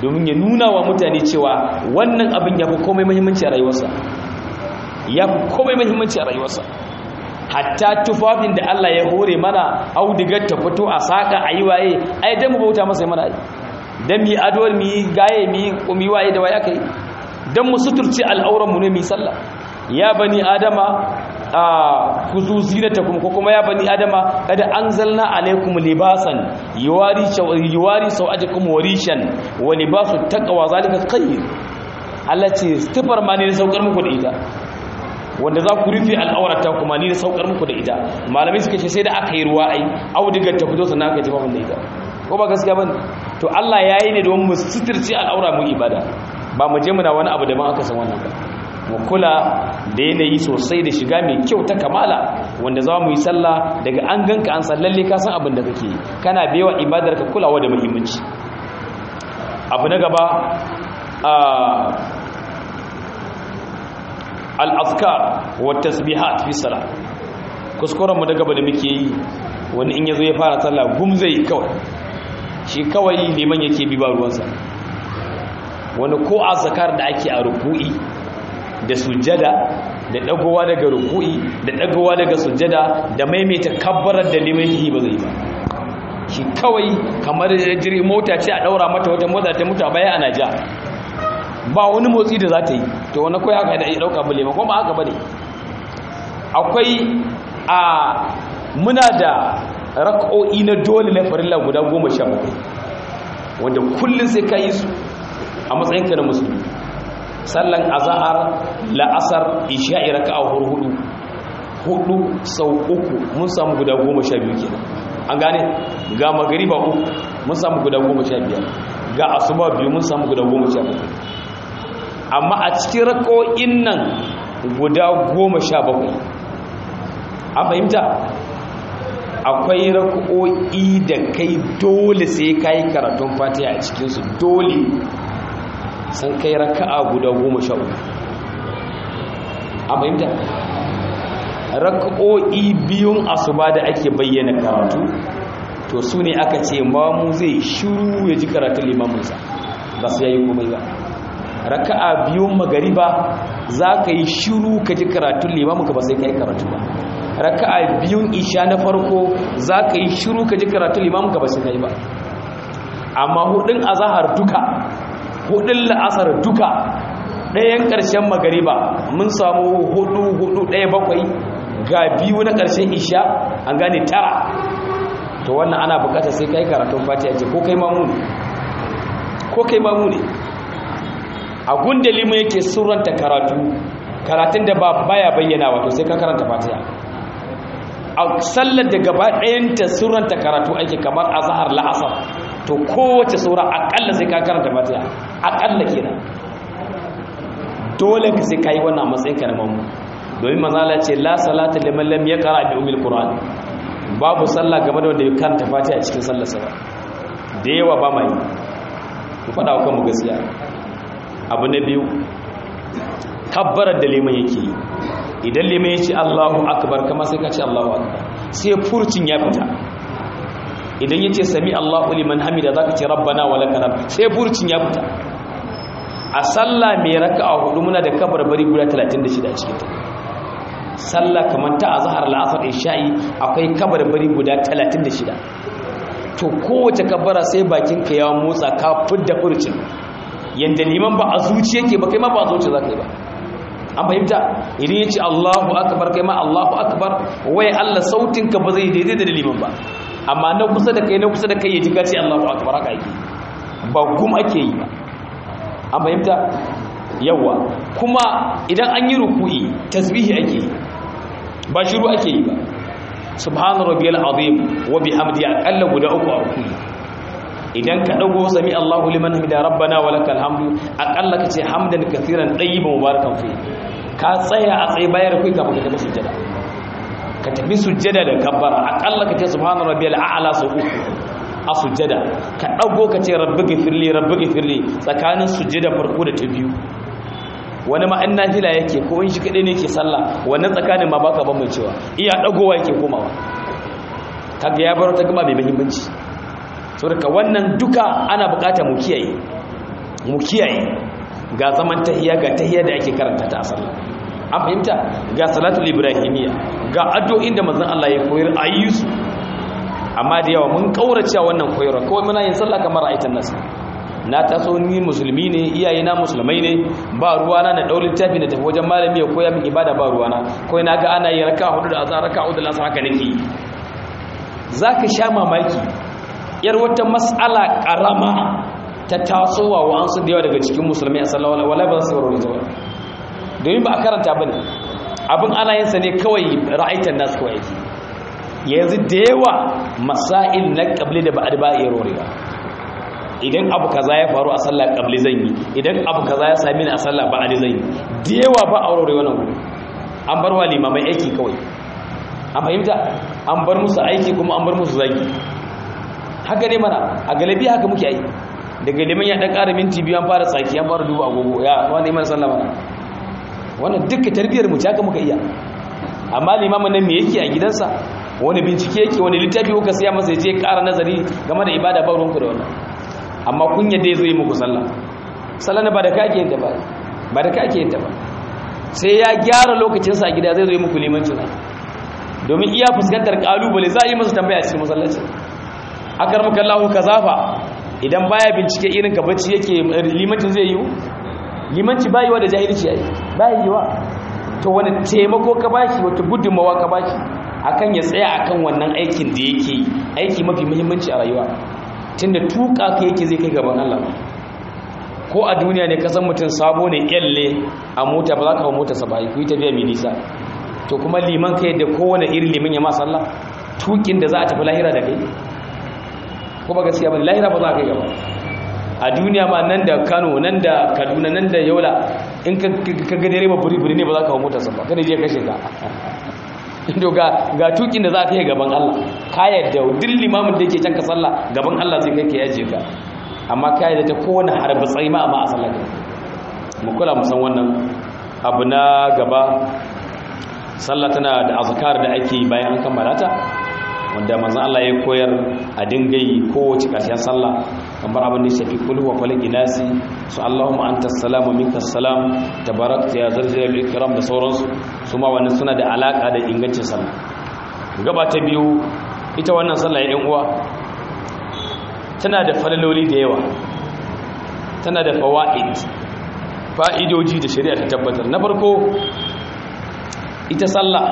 domin ya nuna wa mutane cewa wannan abin ya fi komai muhimmanci a rayuwarsa ya fi komai muhimmanci a rayuwarsa hatta tufafin da Allah ya hore mana audigar ta fito a saka a yi waye ai dan mu bauta masa mana ai dan mi adwar mi gaye mi kumi waye da waye kai dan mu suturci al'auran mu ne mi sallah ya bani adama a kuzu zinatakum ko kuma ya bani adama kada anzalna alaikum libasan yuwari yuwari sawajakum warishan wa libasu taqwa zalika khayr Allah ce stifar ma ne saukar muku da ita wanda za ku rufe al'aurata kuma ni da saukar muku da ita malamai suka ce sai da aka yi ruwa ai audigar ta fito sannan aka ji da ita ko ba gaskiya bane to Allah yayi ne don mu suturci al'aura mu ibada ba mu je muna wani abu da ban aka san wannan ba mu kula da yanayi sosai da shiga mai kyau ta kamala wanda za mu yi sallah daga an ganka an san lalle ka san abin da kake kana bewa ibadar ka kulawa da muhimmanci abu na gaba al'azkar wa tasbihat fi sala kuskuren mu da gaba da muke yi wani in yazo ya fara sallah gum zai kawai shi kawai liman yake bi ba ruwansa wani ko azkar da ake a ruku'i da sujjada da dagowa daga ruku'i da dagowa daga sujjada da maimaita kabbarar da liman yake ba zai ba shi kawai kamar jiri mota ce a daura mata wata mota ta mutu a baya ana ja ba wani motsi da za ta yi to wani kawai haka da ya dauka bule ma kuma haka bane akwai a muna da rak'o'i na dole na farilla guda goma sha bakwai wanda kullum sai ka yi su a matsayinka na musulmi sallan azahar la'asar isha'i raka'a hudu hudu sau uku mun samu guda goma sha biyu kenan an gane ga magariba uku mun samu guda goma sha biyar ga asuba biyu mun samu guda goma sha bakwai amma a cikin rako'in nan guda goma sha bakwai an fahimta akwai rako'i da kai dole sai ka yi karatun fatiha a cikinsu dole sun kai raka'a guda goma sha uku an fahimta rako'i biyun asuba da ake bayyana karatu to su ne aka ce mamu zai shiru ya ji karatun limamunsa ba su yayi komai ba raka'a biyun magariba za ka yi shiru ka ji karatun limamunka ba sai ka yi karatu ba raka'a biyun isha na farko za ka yi shiru ka ji karatun limamunka ba sai ka yi ba amma hudun azahar duka hudun la'asar duka ɗayan ƙarshen magariba mun samu hudu hudu ɗaya bakwai ga biyu na ƙarshen isha an gane tara to wannan ana bukatar sai kai karatun fatiha ce ko kai mamu ne ko kai mamu ne a gunda limu yake suranta karatu karatun da ba baya bayyana wato sai ka karanta fatiha a sallar da gaba ɗayanta suranta karatu ake kamar azhar la'asar to kowace sura akalla sai ka karanta fatiha akalla kenan dole ka sai kai wannan matsayin ka na mamu domin manzala ce la salata liman lam yaqra bi umil qur'an babu sallah game da wanda ya karanta fatiha a cikin sallarsa ba da yawa ba mai ku faɗa wa kanmu gaskiya abu na biyu kabbarar da liman yake yi idan liman ya ce allahu akbar kama sai ka ce allahu akbar sai furcin ya fita idan ya ce sami allahu liman hamida za ka ce rabbana wa lakana sai furcin ya fita a sallah mai raka a hudu muna da kabar bari guda 36 a cikinta sallah kamar ta azhar la'asar isha'i akwai kabarbari guda 36 to kowace kabbara sai bakin ka ya motsa ka fidda furcin yanda liman ba a zuci yake ba kai ma ba a zuci zaka yi ba an fahimta idan yace Allahu akbar kai ma Allahu akbar wai Allah sautin ka ba zai daidai da liman ba amma na kusa da kai na kusa da kai ya ji ka ce Allahu akbar haka yake ba gum ake yi ba an fahimta yawa kuma idan an yi ruku'i tasbihi ake yi ba shiru ake yi ba subhanu rabbiyal azim wa bihamdi aqalla guda uku a ruku'i idan ka dago sami Allahu liman hamida rabbana wa lakal hamdu aqalla kace hamdan kathiran tayyiban mubarakan fi ka tsaya a tsaye bayar kai kafin ka tafi sujjada ka tafi sujjada da kabbara aqalla kace subhanu rabbiyal a'la sau uku a sujjada ka dago kace rabbi gifirli rabbi gifirli tsakanin sujjada farko da ta biyu wani ma in nafila yake ko in shi kadai ne yake sallah wannan tsakanin ma baka bambancewa iya dagowa yake komawa kaga ya bar ta gaba mai muhimmanci saboda wannan duka ana bukata mu kiyaye mu kiyaye ga zaman tahiyya ga tahiyya da ake karanta ta a sallah an fahimta ga salatul ibrahimiyya ga addu'o'in da manzon Allah ya koyar ayi su amma da yawa mun kaurace wannan koyarwa kawai muna yin sallah kamar aitan nas na taso ni musulmi ne iyaye na musulmai ne ba ruwana na daulin tafi na tafi wajen malami ya koya min ibada ba ruwana kawai na ga ana yi raka hudu da azhar raka hudu da asar haka nake zaka sha mamaki yar wata mas'ala karama ta tasowa wa an su da yawa daga cikin musulmai a sallallahu alaihi wa ba su warware ta domin ba a karanta bane abin ana yin sa ne kawai ra'aitan nas kawai yake yanzu da yawa masail na qabli da ba'd ba iya rorewa idan abu kaza ya faru a sallah qabli zan yi idan abu kaza ya sami ni a sallah ba'd zan yi da yawa ba aurore wannan gudu an bar wa limamai aiki kawai an fahimta an bar musu aiki kuma an bar musu zagi haka ne mana a galibi haka muke aiki daga liman ya dan ƙara minti biyu an fara tsaki an fara duba agogo ya wani iman sallah mana wannan duka tarbiyyar mu haka muka iya amma limamin nan me yake a gidansa wani bincike yake wani littafi kuka siya masa je ƙara nazari game da ibada ba ruwanku da wannan amma kun yadda ya zo yi muku sallah sallah ba da kake yin ta ba ba da kake yin ta ba sai ya gyara lokacinsa a gida zai zo yi muku limancin domin iya fuskantar kalubale za a yi masa tambaya a cikin masallaci akar maka Allah ka zafa idan baya bincike irin ka bacci yake limancin zai yi limanci bayi wa da jahilci yayi bayi wa to wani taimako ka bashi wata gudunmawa ka bashi akan ya tsaya akan wannan aikin da yake aiki mafi muhimmanci a rayuwa tunda tuka ka yake zai kai gaban Allah ko a duniya ne kasan mutum sabo ne kyalle a mota ba za ka hau mota sa ba ku yi tafiya mai nisa to kuma liman kai da kowane irin liman ya ma sallah tukin da za a tafi lahira da kai ko ba gaskiya ba lahira ba za ka kai gaba a duniya ma nan da Kano nan da Kaduna nan da Yola in ka ga dare ba buri buri ne ba za ka hau mota sa ba kada je kashe ka to ga ga tukin da za ka yi gaban Allah ka yadda duk limamin da yake can ka sallah gaban Allah zai kai ka yaje ka amma ka yadda ta kowane harbi tsayi ma amma a sallah mu kula mu san wannan abu na gaba sallah tana da azkar da ake yi bayan an kammala ta wanda manzon Allah ya koyar a dinga yi kowace ƙarshen sallah kamar abin da ya shafi kulhu wa falaki nasi su Allahumma anta salamu minka salam tabarakta ya zarjal ikram da sauransu su ma wannan suna da alaka da ingancin sallah gaba ta biyu ita wannan sallah ya uwa tana da falaloli da yawa tana da fawaid fa'idoji da shari'a ta tabbatar na farko ita sallah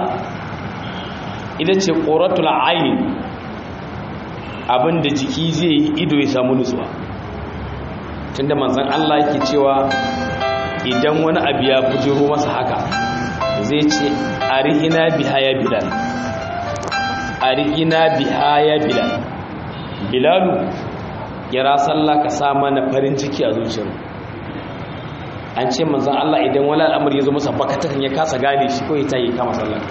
ita ce ƙoratul ayin abinda jiki zai yi ido ya samu nutsuwa tunda manzan Allah yake cewa idan wani abu ya bujiro masa haka zai ce arihina biha ya bilal arihina biha ya bilal bilalu kira sallah ka sa mana farin ciki a zuciyar an ce manzan Allah idan wani al'amari ya zo masa bakatakan ya kasa gane shi ko ya tayi kama sallah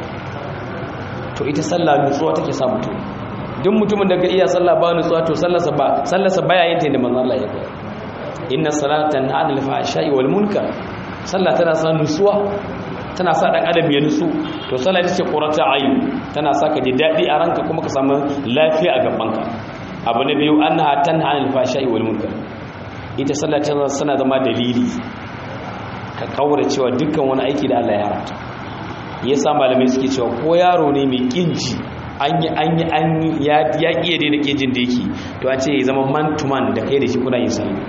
to ita sallah nutsuwa take sa mutum duk mutumin da ga iya sallah ba nutsuwa to sallarsa ba sallarsa baya yin ta inda manzon Allah ya koyar inna salata tanha 'anil fahsha'i wal munkar sallah tana sa nutsuwa tana sa dan adam ya nutsu to sallah ita ce qurata ayn tana sa ka ji dadi a ranka kuma ka samu lafiya a gabanka abu na biyu annaha tanha 'anil fahsha'i wal munkar ita sallah tana sana zama dalili ka kaura cewa dukkan wani aiki da Allah ya haramta ya sa malamai suke cewa ko yaro ne mai kinji an yi an yi an ya ya kiye da kinjin da yake to a ce ya zama man to man da kai da shi kuna yin sallah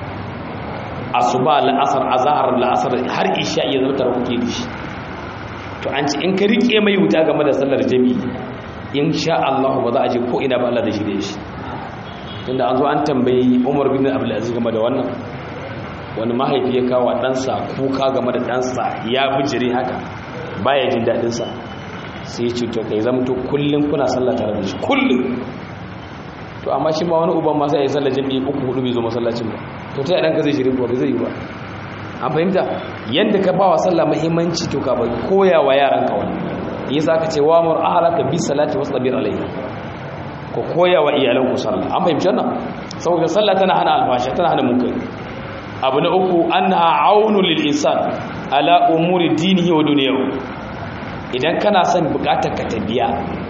asuba la'asar azhar la'asar har isha ya zama tare kuke da shi to an ce in ka rike mai wuta game da sallar jami'i insha Allah ba za a je ko ina ba Allah da shi da shi tunda an zo an tambayi Umar bin Abdul Aziz game da wannan wani mahaifi ya kawo ɗansa kuka game da ɗansa ya bijire haka baya jin daɗinsa sai ce to kai zama to kullum kuna sallah tare da shi kullum to amma shi ma wani uban ma sai ya sallah jami'i uku hudu bai zo masallacin ba to ta ɗanka zai shirin ba zai yi ba an fahimta yadda ka ba wa sallah muhimmanci to ka bai koya wa yaran ka wani yasa ka ce wa mur ahlaka bi salati wasbir alayha ko koya wa iyalan ku sallah an fahimci wannan saboda sallah tana hana alfasha tana hana munkari abu na uku annaha aunu lil insan ala umuri dinihi wa dunyahu idan kana son bukatar ka ta biya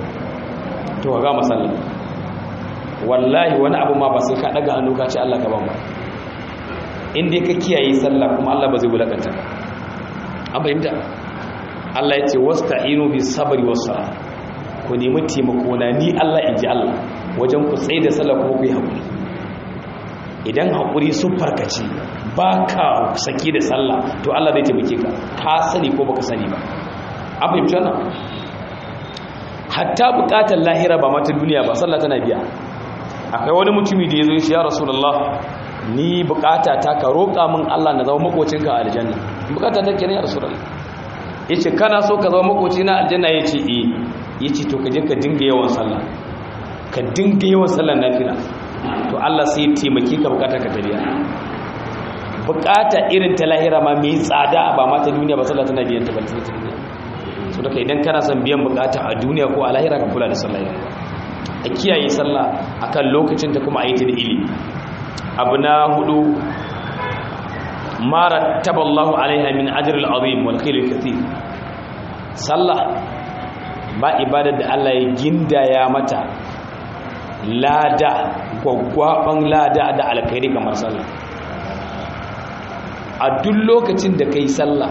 to ga masallah wallahi wani abu ma ba sai ka daga hannu ka ce Allah ka ban ba inda ka kiyaye sallah kuma Allah ba zai wulakanta an fahimta Allah ya ce wasta'inu bis sabri was salah ku nemi taimako na ni Allah in ji Allah wajen ku tsaye da sallah kuma ku yi haƙuri idan haƙuri sun farkaci ba ka saki da sallah to Allah zai taimake ka ka sani ko baka sani ba an fahimci wannan hatta buƙatar lahira ba mata duniya ba sallah tana biya akwai wani mutumi da ya zo shi ya rasulullah ni buƙata ta ka roƙa min Allah na zama makocinka a aljanna buƙata ta kenan ya rasulullah yace kana so ka zama makocina aljanna yace eh ya ce to kaje ka dinga yawan sallah ka dinga yawan sallah nafila to Allah sai ya taimake ka bukata ka tabiya bukata irin ta lahira ma mai tsada ba ma ta duniya ba sallah tana biyan ta ba ta duniya so daga idan kana son biyan bukata a duniya ko a lahira ka kula da sallah yau a kiyaye sallah akan lokacin ta kuma a yi ta da ilimi abu na hudu ma rattaballahu alaiha min ajr al-azim wal khair al-kathir sallah ba ibadar da Allah ya gindaya mata lada gwaggwaban lada da alkhairi kamar sallah a duk lokacin da kai sallah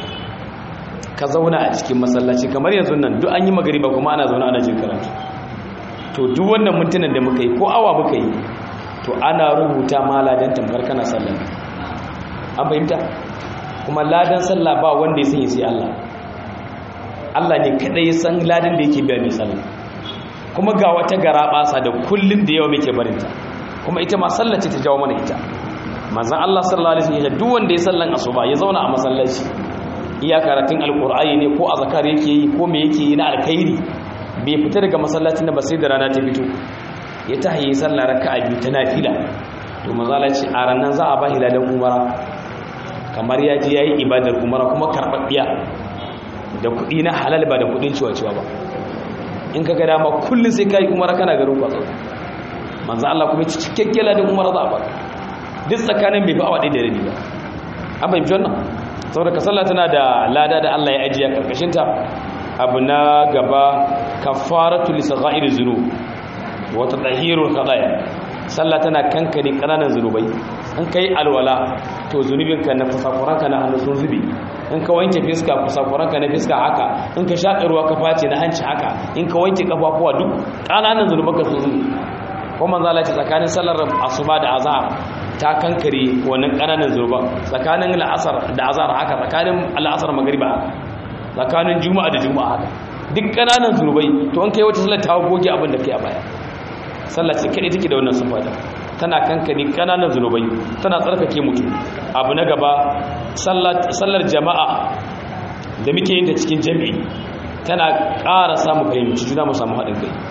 ka zauna a cikin masallaci kamar yanzu nan duk an yi magariba kuma ana zauna ana jin karatu to duk wannan mintunan da muka yi ko awa muka yi to ana rubuta ma ladan tamkar kana sallah an fahimta kuma ladan sallah ba wanda ya sanya sai Allah Allah ne kadai ya san ladan da yake biya mai sallah kuma ga wata gara basa da kullun da yawa muke barinta kuma ita ma sallah ce ta jawo mana ita manzon Allah sallallahu alaihi wasallam duk wanda ya sallan asuba ya zauna a masallaci iya karatun alqur'ani ne ko azkar yake yi ko me yake yi na alkhairi bai fita daga masallacin da ba sai da rana ta fito ya tahi sallah raka'a biyu ta nafila to manzo Allah ce a ranan za a ba hilalan umara kamar ya ji yayi ibadar umara kuma karbabbiya da kuɗi na halal ba da kuɗin ciwa-ciwa ba in ka ga dama kullum sai kai umara kana garin kwatsa manzo Allah kuma ci cikakken ladan umara za a ba duk tsakanin bai fi awa ɗaya da rabi ba an fahimci wannan saboda ka sallah tana da lada da Allah ya ajiye karkashin ta abu na gaba kafaratu li sagha'ir zunub wa tadhhirul qadaya sallah tana kankare kananan zunubai in kai alwala to zunubinka na fasafuranka na hannu sun zube in ka wanke fiska fasafuranka na fiska haka in ka shaƙa ruwa ka face na hanci haka in ka wanke kafafuwa duk kananan zunubanka sun zube ko manzo Allah ce tsakanin sallar asuba da azhar ta kankare wannan kananan zunuban tsakanin al'asar da azhar haka tsakanin al'asar magriba tsakanin juma'a da juma'a haka duk kananan zunubai to an kai wata sallar ta goge abin da kai a baya sallah ce kadai take da wannan sifa tana kankani kananan zunubai tana tsarkake mutum abu na gaba sallar jama'a da muke yin ta cikin jami'i tana ƙara samu fahimci juna mu samu haɗin kai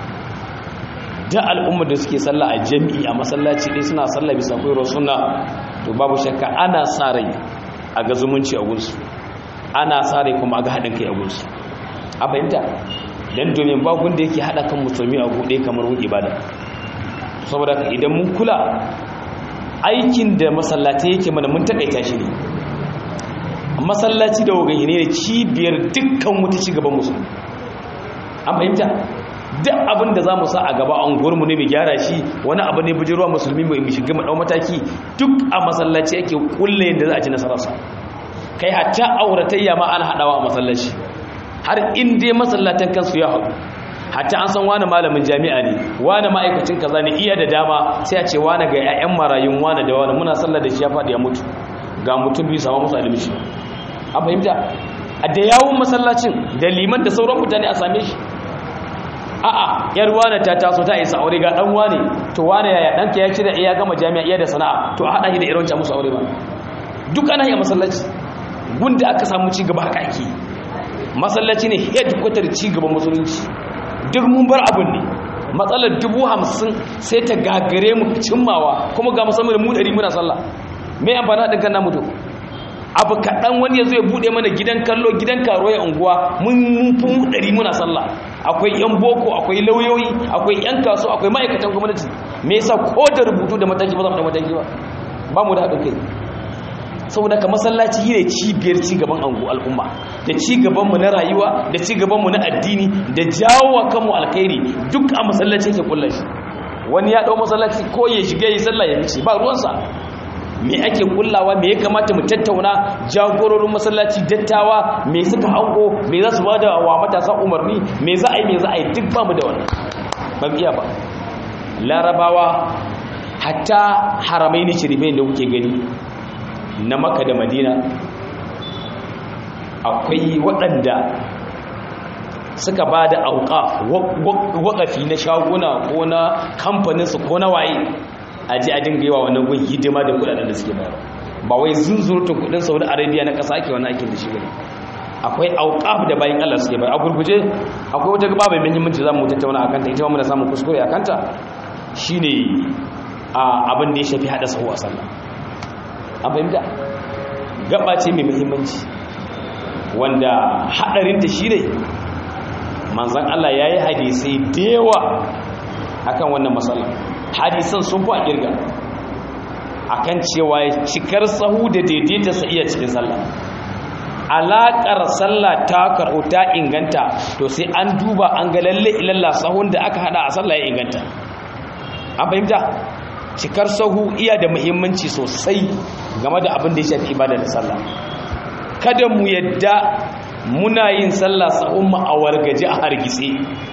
da al'ummar da suke sallah a jami'i a masallaci ɗaya suna sallah bisa koyarwar suna to babu shakka ana sa rai a ga zumunci a gunsu ana sa rai kuma a ga haɗin kai a gunsu a fahimta don domin bakun da yake haɗa kan musulmi a buɗe kamar wun ibada saboda idan mun kula aikin da masallaci yake mana mun takaita shi ne masallaci da wagan ne cibiyar dukkan wata cigaban musulmi an fahimta duk abin da za mu sa a gaba an gurmu ne mai gyara shi wani abu ne bujirwa musulmi mai shiga maɗau mataki duk a masallaci ake kulle yadda za a ci nasararsa kai hatta auratayya ma ana haɗawa a masallaci har in dai masallatan kansu ya haɗu hatta an san wani malamin jami'a ne wani ma'aikacin kaza ne iya da dama sai a ce wani ga 'ya'yan marayun wani da wani muna sallar da shi ya faɗi ya mutu ga mutum biyu sama musu adalci an fahimta a da yawun masallacin da liman da sauran mutane a same shi a'a yar wani ta taso ta isa aure ga dan wani to wani yaya danka ya cire iya gama jami'a iya da sana'a to a hada shi da irin musu aure ba duk ana yi a masallaci gunda aka samu ci gaba haka ake masallaci ne headquarter ci gaban musulunci duk mun bar abin ne matsalar dubu hamsin sai ta gagare mu cimmawa kuma ga musamman mu ɗari muna sallah mai amfani haɗin kan namu to abu kaɗan wani ya zo ya buɗe mana gidan kallo gidan karo ya unguwa mun fi mu ɗari muna sallah akwai yan boko akwai lauyoyi akwai yan kaso akwai ma'aikatan gwamnati me yasa ko da rubutu da mataki ba za mu da mataki ba ba mu da haɗin kai saboda ka masallaci ne cibiyar cigaban al'umma da cigabanmu na rayuwa da cigabanmu na addini da jawo kanmu alkhairi duk a masallaci yake kulla shi wani ya dau masallaci ko ya shiga yi sallah ya fice ba ruwansa me ake kullawa me ya kamata mu tattauna jagororin masallaci dattawa me suka hango me za su bada wa matasa umarni me za a yi me za a yi duk ba mu da wannan ba iya ba larabawa hatta haramai ne shirifai da kuke gani na maka da madina akwai waɗanda suka ba da auka waƙafi na shaguna ko na kamfaninsu ko na waye a ji a dinga yawa wannan gun hidima da kudaden da suke bayar ba wai zunzurutun kudin saudi arabia na ƙasa ake wani aikin da shi bane akwai auƙaf da bayan allah suke bayar a gurguje akwai wata gaba mai muhimmanci za mu tattauna a kanta ita ma muna samun kuskure a kanta shine abin da ya shafi haɗa sahu a sallah an fahimta gaba ce mai muhimmanci wanda haɗarinta shi ne manzan Allah ya yi hadisai da yawa akan wannan matsala hadisan sun fi a ƙirga akan cewa cikar sahu da daidaita sa iya cikin sallah alaƙar sallah ta karɓo ta inganta to sai an duba an ga lalle ilalla sahun da aka hada a sallah ya inganta an fahimta cikar sahu iya da muhimmanci sosai game da abin da ya shafi ibada da sallah kada mu yadda muna yin sallah sahun mu a wargaje a hargitse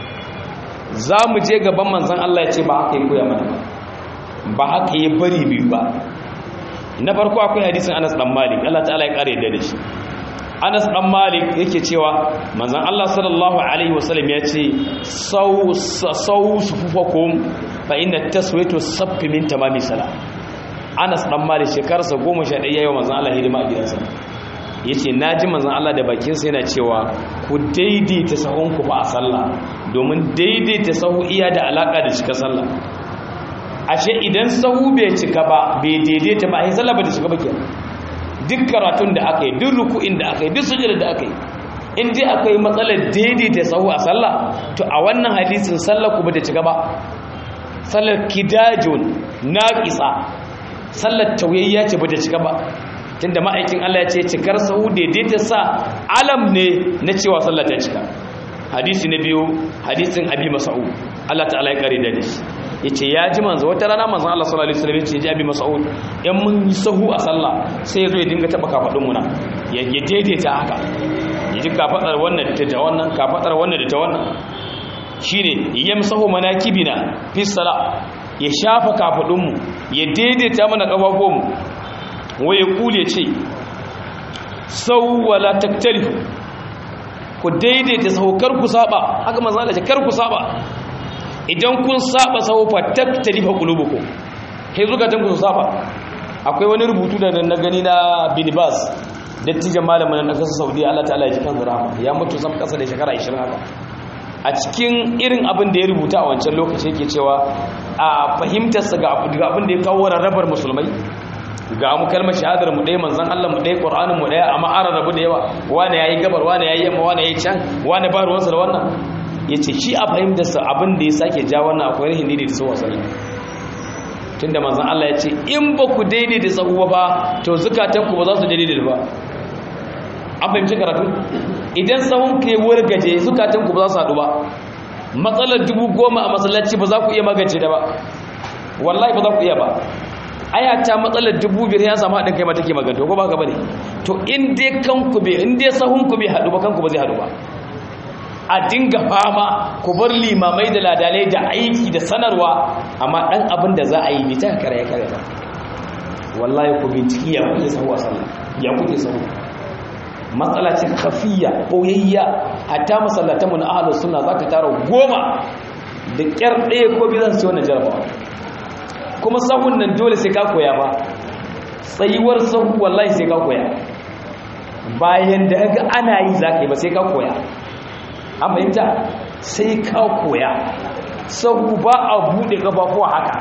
za mu je gaban manzon Allah ya ce ba haka yi koya mana ba haka yi bari biyu ba na farko akwai hadisin Anas dan Malik Allah ta'ala ya kare da shi Anas dan Malik yake cewa manzon Allah sallallahu alaihi wasallam ya ce sau sau sufufakum fa inna taswiyatu saffi min tamami sala Anas dan Malik shekarsa 11 yayin manzon Allah hidima a gidansa yace naji manzon Allah da bakin sa yana cewa ku daidaita sahun ku fa a sallah domin daidaita sahu iya da alaka da cika sallah ashe idan sahu bai cika ba bai daidaita ba ai sallah ba ta cika ba kenan duk karatun da aka yi duk ruku'in da aka yi duk sujada da aka yi in dai akwai matsalar daidaita sahu a sallah to a wannan hadisin sallah ku ba ta cika ba sallar kidajun naqisa sallar tauyayya ce ba ta cika ba tunda ma'aikin Allah ya ce cikar sahu daidaita sa alam ne na cewa sallah ta cika hadisi na biyu hadisin abi mas'ud Allah ta'ala ya kare da shi yace ya ji manzo wata rana manzo Allah sallallahu alaihi wasallam yace ji abi mas'ud in mun yi sahu a sallah sai yazo ya dinga taba kafadun mu na ya daidaita haka ya ji kafadar wannan da ta wannan kafadar wannan da ta wannan shine yamsahu manakibina fi salah ya shafa kafadun mu ya daidaita mana kafafun mu waye kule ce sau wala taktalifu ku daidaita saukar ku saba haka manzo Allah ce kar ku saba idan kun saba sau fa taktalifa qulubukum kai zukatan ku saba akwai wani rubutu da na gani na Bin Baz dattijan malamin na kasar Saudi Allah ta'ala ya ji kan rahama ya mutu sam kasa da shekara 20 haka a cikin irin abin da ya rubuta a wancan lokaci yake cewa a fahimtarsa ga abin da ya kawo rarrabar musulmai ga mu kalmar shahadar mu ɗaya manzon Allah mu ɗaya Qur'anin mu ɗaya amma an rabu da yawa wani yayi gabar wani yayi yamma wani yayi can wani ba ruwansa da wannan yace shi a fahimtar sa abin da ya sake ja wannan akwai rahin daidai da sawa sallah tunda manzon Allah ya ce in ba ku daidai da sahu ba to zukatan ku ba za su daidai ba an fahimci karatu idan sahun ke wargaje zukatan ku ba za su haɗu ba matsalar dubu goma a masallaci ba za ku iya magance da ba wallahi ba za ku iya ba aya ta matsalar dubu biyar ya samu haɗin kai mata ke maganta ko ba ka bane to in dai kanku bai in dai sahunku bai haɗu ba kanku ba zai haɗu ba a dinga fama ku bar limamai da ladalai da aiki da sanarwa amma ɗan abin da za a yi bita kare ya kare ba wallahi ku binciki ya kuke sahu a sallah ya kuke sahu matsala ce kafiya ɓoyayya hatta masallatanmu na ahalar suna za ka tara goma da ƙyar ɗaya ko biyu zan su wannan jarabawa kuma sahun nan dole sai ka koya ba tsayuwar sahu wallahi sai ka koya bayan da ga ana yi za ka yi ba sai ka koya an fahimta sai ka koya sahu ba a buɗe ƙafafuwa haka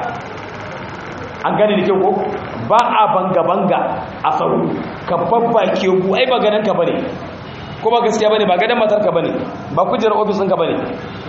an gane da kyau ko ba a banga-banga a sahu ka babba ke gu ai ba ganin ka bane ko ba gaskiya bane ba ganin matar ka bane ba kujerar ofis ɗinka bane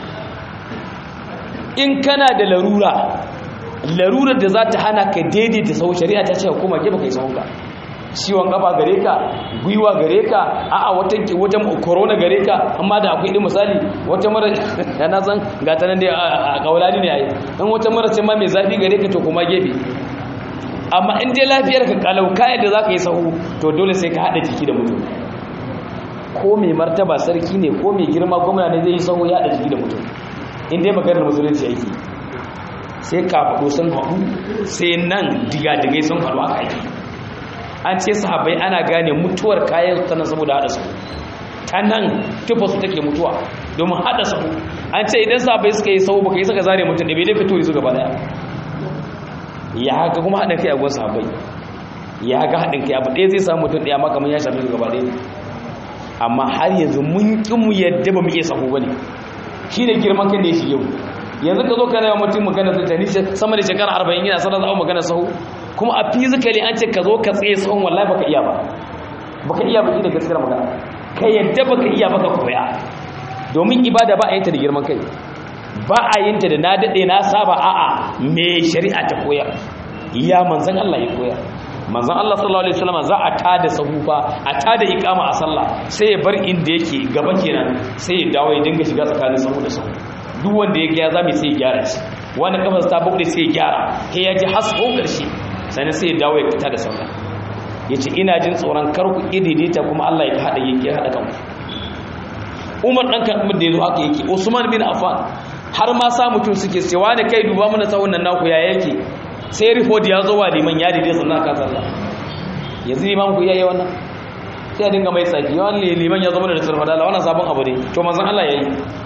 in kana da larura larurar da za ta hana ka daidaita sau shari'a ta ce kuma ke baka yi sahunka ciwon gaba gare ka gwiwa gare ka a'a wata wata corona gare ka amma da akwai irin misali wata mara na san ga ta nan dai a kaulani ne ai dan wata mara ce ma mai zafi gare ka to kuma gefe amma in dai lafiyar ka kalau kayan da za ka yi sahu to dole sai ka haɗa jiki da mutum ko mai martaba sarki ne ko mai girma gwamna ne zai yi sahu ya haɗa jiki da mutum in dai maganar musulunci yake sai kafaɗo sun haɗu sai nan diga-digai sun haɗu aka yi an ce sahabai ana gane mutuwar kayan ta nan saboda haɗa sahu ta nan tufa su take mutuwa domin haɗa sahu an ce idan sahabai suka yi sahu baka yi suka zare mutum da bai dai fito su gaba daya ya haka kuma haɗin kai a gwan sahabai ya haka haɗin kai abu ɗaya zai samu mutum ɗaya maka mun ya shafi gaba ɗaya amma har yanzu mun ƙi mu yadda ba mu iya sahu ba ne shi ne girman kan da ya shige mu yanzu ka zo ka yawan mutum magana zai tani sama da shekara arba'in yana sanar da magana sahu kuma a fizikali an ce ka zo ka tsaye sahun wallahi baka iya ba baka iya ba da gaskiyar magana ka yadda baka iya baka koya domin ibada ba a yin ta da girman kai ba a yin ta da na daɗe na saba a'a me shari'a ta koyar ya manzan Allah ya koyar manzan Allah sallallahu alaihi wasallam za a tada sahufa a tada iqama a sallah sai ya bar inda yake gaba kenan sai ya dawo ya dinga shiga tsakanin sahu da sahu duk wanda ya ga zami sai ya gyara shi wanda kafar ta bude sai ya gyara sai ya ji hasko karshe sannan sai ya dawo ya fita da sallah yace ina jin tsoron kar ku ididita kuma Allah ya hada yake hada kanku Umar dan kan da yazo haka yake Usman bin Affan har ma sa mutum suke sai wani kai duba mana sahun nan naku ya yake sai report ya zo wa liman ya dide sannan ka sallah yanzu liman ku yayi wannan sai ya dinga mai tsaki yawan liman ya zama da sarfadala wannan sabon abu ne to manzon Allah yayi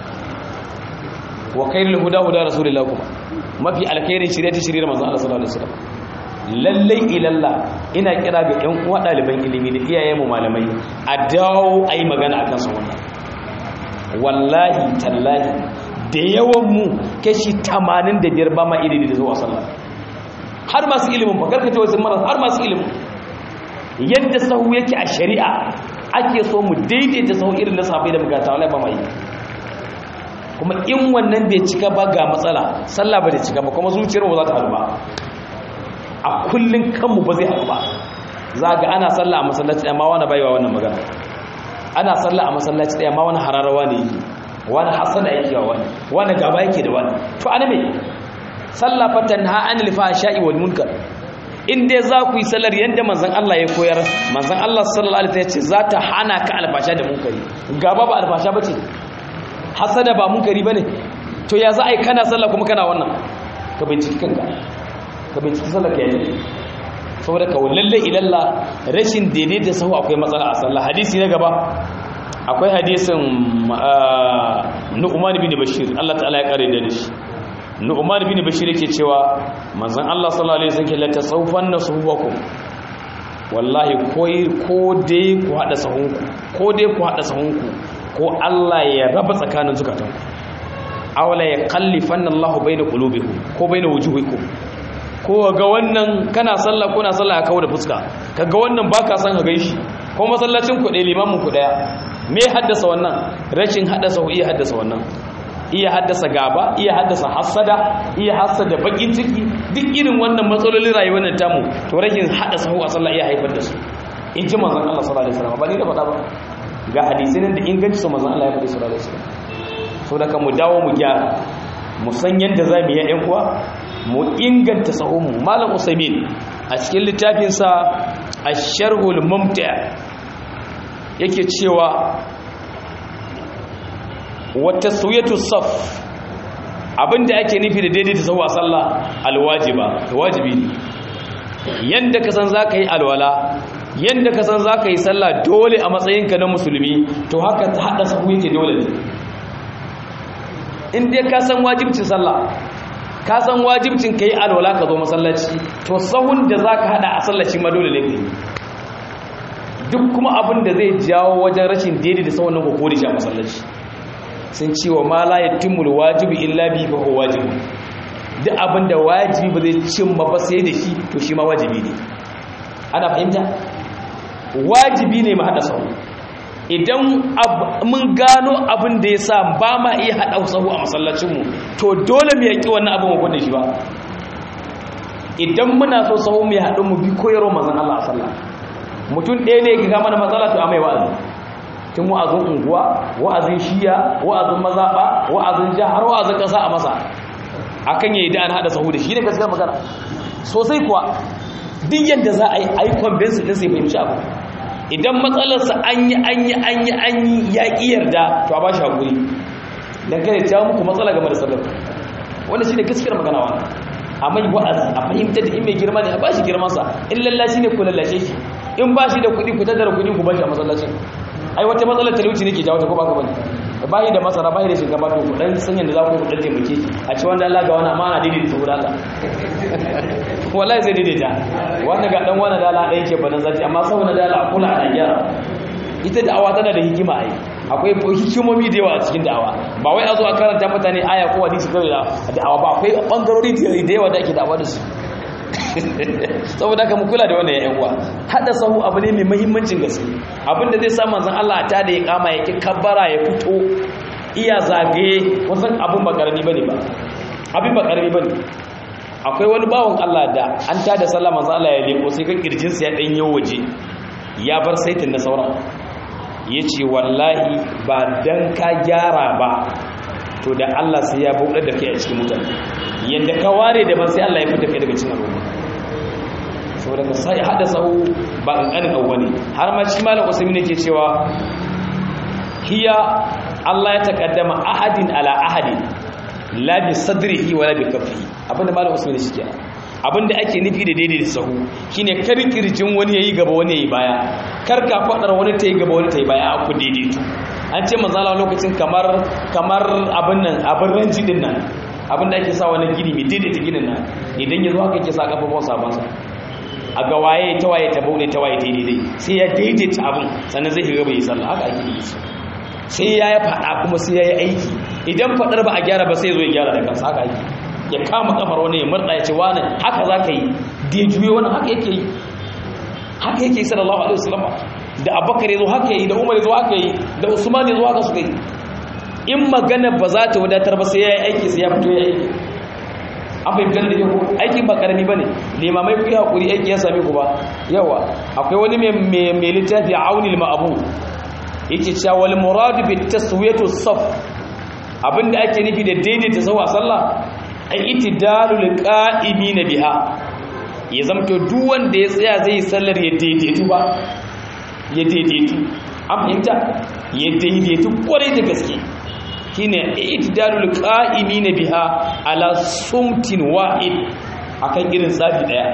wa khairul huda huda rasulillah kuma mafi alkhairin shirye ta shirye manzon Allah sallallahu alaihi wasallam lallai ilalla ina kira ga ƴan uwa ɗaliban ilimi da iyayen mu malamai a dawo ayi magana akan su wannan wallahi tallahi da yawan mu kashi 85 ba ma ilimi da zuwa sallah har masu ilimin ba karkace wasu maras har masu ilimin yadda sahu yake a shari'a ake so mu daidaita sahu irin na sahabbai da bukata wallahi ba mai kuma in wannan bai cika ba ga matsala sallah ba da cika ba kuma zuciyar ba za ta haɗu ba a kullun kanmu ba zai haɗu ba za ga ana sallah a masallaci ɗaya ma wani baiwa wannan magana ana sallah a masallaci ɗaya ma wani hararawa ne yake wani hasada yake wa wani wani gaba yake da wani to ana me sallah fatan ha anil fahsha'i wal munkar in dai za ku yi sallar yadda manzon Allah ya koyar manzon Allah sallallahu alaihi wasallam ya ce za ta hana ka alfasha da munkari gaba ba alfasha bace hasada ba munkari bane to ya za a yi kana sallah kuma kana wannan ka binciki kanka ka binciki sallar ka yayi saboda ka lalle ilalla rashin daidaita sahu akwai matsala a sallah hadisi na gaba akwai hadisin Nu'man bin Bashir Allah ta'ala ya kare da shi Nu'man bin Bashir yake cewa manzon Allah sallallahu alaihi wasallam la tasawfanna suhuwakum wallahi koi ko dai ku hada sahunku ko dai ku hada sahunku ko Allah ya raba tsakanin zukatanku awla ya qallifanna Allahu baina qulubikum ko baina wujuhikum ko ga wannan kana sallah ko na sallah ka kawo da fuska kaga wannan baka san ka gaishi ko masallacin ku ɗaya limamin ku ɗaya me haddasa wannan rashin haddasa iya haddasa wannan iya haddasa gaba iya haddasa hasada iya hassada bakin ciki duk irin wannan matsalolin rayuwar nan tamu to rashin haddasa hu a sallah iya haifar da su in ji manzon Allah sallallahu alaihi wasallam ba ni da faɗa ba ga hadisi nan da inganci su manzon Allah ya faɗi sallallahu alaihi wasallam so da mu dawo mu gyara mu san yadda za mu yi ƴan uwa mu inganta sahunmu malam usaimin a cikin littafinsa ash-sharhul mumti' yake cewa wata suyatu saf abinda ake nufi da daidaita sahu a sallah alwajiba wajibi ne yanda ka san zaka yi alwala yanda ka san zaka yi sallah dole a matsayinka na musulmi to haka ta hada sahu yake dole ne in dai ka san wajibcin sallah ka san wajibcin kai alwala ka zo masallaci to sahun da zaka hada a sallaci ma dole ne kai duk kuma abin da zai jawo wajen rashin daidaita sahun nan ko kodi shi a masallaci sun ce wa ma la yatimul wajibi illa bi fa huwa wajibi duk abinda wajibi ba zai cin ba sai da shi to shi ma wajibi ne ana fahimta wajibi ne mu hada sahu idan mun gano abin da ya sa ba ma iya hada sahu a masallacinmu to dole mu yaki wannan abin mu gwada shi ba idan muna so sahu mu haɗu mu bi koyarwa manzon Allah sallallahu mutum ɗaya ne ya ga mana matsala to amai wa'azi tun wa'azin unguwa wa'azin shiya wa'azin mazaɓa wa'azin jiha har wa'azin ƙasa a masa akan yayi da an haɗa sahu da shi ne gaskiya magana sosai kuwa duk yadda za a yi a yi convince ɗin sai fahimci abu idan matsalarsa an yi an yi an yi an yi ya ƙi yarda to a ba shi haƙuri don kare ta muku matsala game da sallar wanda shi ne gaskiyar magana wa a mai wa'azi a fahimta da in mai girma ne a ba shi girmansa in lallashi ne ku lallashe shi in ba shi da kuɗi ku tattara kuɗi ku ba shi a masallacin ai wata matsalar talauci ne ke jawo ta ko ba ka bane ba da masara ba da shinkafa to kudan san yadda za ku kudan taimake a ci wanda Allah ga wani amana daidaita su guda wallahi zai daidaita wanda ga dan wani dala ɗaya ke banan zati amma saboda dala a kula a gyara ita da'awa tana da hikima ai akwai hikimomi da yawa a cikin da'awa ba wai a zo a karanta mutane aya ko hadisi kawai da da'awa ba akwai bangarori da yawa da ake da'awa da su saboda haka mu kula da wannan yayin uwa hada sahu abu ne mai muhimmancin gaske abinda zai sa manzon Allah ta da ya kama yake kabbara ya fito iya zagaye wasan abun ba karami bane ba abin ba karami bane akwai wani bawon Allah da an ta da sallah manzon Allah ya leko sai kan kirjin sa ya dan yawo waje ya bar saitin na sauran yace wallahi ba dan ka gyara ba to da Allah sai ya bude da kai a cikin mutane yanda ka ware da ban sai Allah ya fita kai daga cikin al'umma saboda ka sai hada sahu ba kankanin abu bane har ma shi malam Usaimin yake cewa hiya Allah ya takaddama ahadin ala ahadin la bi sadrihi wala bi kaffihi abinda malam Usaimin shi kenan abinda ake nufi da daidai da sahu shine kar kirjin wani yayi gaba wani yayi baya kar ka fadar wani tayi gaba wani tayi baya aku daidaito an ce manzala lokacin kamar kamar abin nan abin ranji din nan abin da ake sa wani gini mai daidaita ginin nan idan ya zo haka yake sa kafafon sabansa a ga waye ta waye ta bude ta waye ta daidai sai ya daidaita abin sannan zai shiga bai sallah haka ake yi sai ya yi faɗa kuma sai ya yi aiki idan faɗar ba a gyara ba sai zo ya gyara da kansa haka ake ya kama kafar wani ya murɗa ya ce wani haka za ka yi da ya juye wani haka yake yi haka yake yi sallallahu alaihi wasallam da abubakar ya zo haka yi da umar ya zo haka yi da usman ya zo haka suka yi in magana ba za ta wadatar ba sai ya yi aiki sai ya fito ya aiki an fahimtar da yau aiki ba karami ba ne limamai ku yi haƙuri aiki ya sami ku ba yawa akwai wani mai littafi a aunil ma'abu yake cewa wal muradu bi taswiyatu saf abinda ake nufi da daidaita sawa sallah ai itidalul qa'imina biha ya zamto duk wanda ya tsaya zai sallar ya daidaitu ba ya daidaitu an fahimta ya daidaitu kwarai da gaske shine itidalul qa'imina biha ala sumtin wahid akan irin tsari daya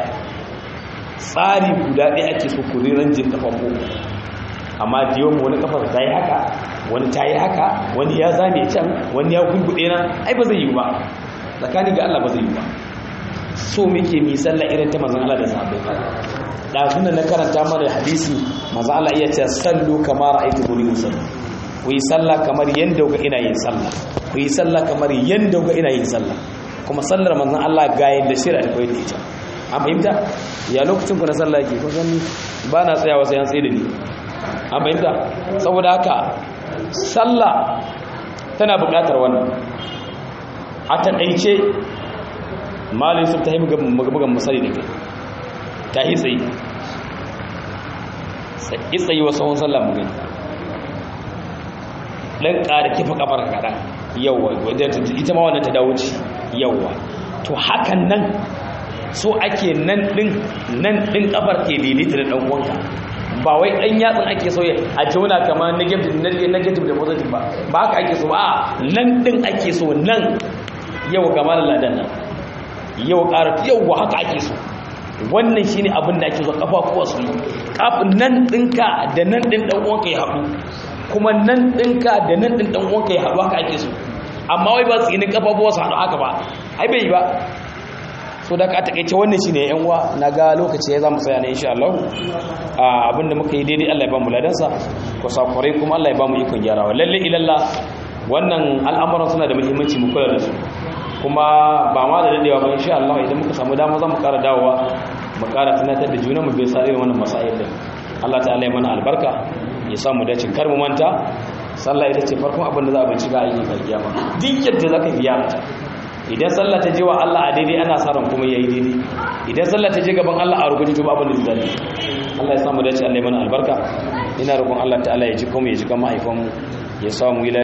tsari guda daya ake so ku ranjin kafan ku amma da yawan wani kafar ta yi haka wani ta yi haka wani ya zame can wani ya gurgude na ai ba zai yi ba tsakani ga Allah ba zai yi ba so muke mi sallah irin ta manzon Allah da sahabbai da sunan na karanta mana hadisi manzon Allah iya ce sallu kama ra'aytu muni usalli ku yi sallah kamar yanda ga ina yin sallah ku yi sallah kamar yanda ga ina yin sallah kuma sallar manzon Allah ga yanda shira da koyi ita an fahimta ya lokacin ku na sallah yake kun gani ba na tsayawa sai an tsaye da ni an fahimta saboda haka sallah tana buƙatar wannan a taɗaice malin su ta yi bugan misali da kai ta yi tsaye yi tsaye wasu hon sallah mu gani ɗan ƙara kifa ƙafar kaɗan yawwa ita ma wannan ta dawo ci yawwa to hakan nan so ake nan ɗin nan ɗin ƙafar ke daidaita da ɗan uwanka ba wai ɗan yatsun ake so a jauna kamar negative da positive ba ba haka ake so a nan ɗin ake so nan yau gama da ladan nan yau ƙara yau haka ake so wannan shine abin da ake so kafafuwa su kafin nan ɗinka da nan ɗin ɗan uwanka ya haɗu kuma nan ɗinka da nan ɗin ɗan uwanka ya haɗu haka ake so amma wai ba tsinin kafafuwa su haɗu haka ba ai bai ba so da ka takaice wannan shine yan uwa naga lokaci ya zamu tsaya ne insha Allah abinda muka yi daidai Allah ya ba mu ladansa ko sakurai kuma Allah ya ba mu ikon gyarawa lalle ilalla wannan al'amuran suna da muhimmanci mu kula da su kuma ba ma da dadewa ba insha Allah idan muka samu dama za mu ƙara dawowa mu ƙara tunatar da juna mu bai sa irin wannan masail din Allah ta'ala ya mana albarka ya sa mu dace kar mu manta sallah ita ce farkon abin da za a bincika a yi kiyama duk yadda zaka biya idan sallah ta je wa Allah a daidai ana sa ran kuma yayi daidai idan sallah ta je gaban Allah a rubuce to babu da zai Allah ya samu dace Allah ya mana albarka ina roƙon Allah ta'ala ya ji kuma ya ji kan mahaifanmu ya samu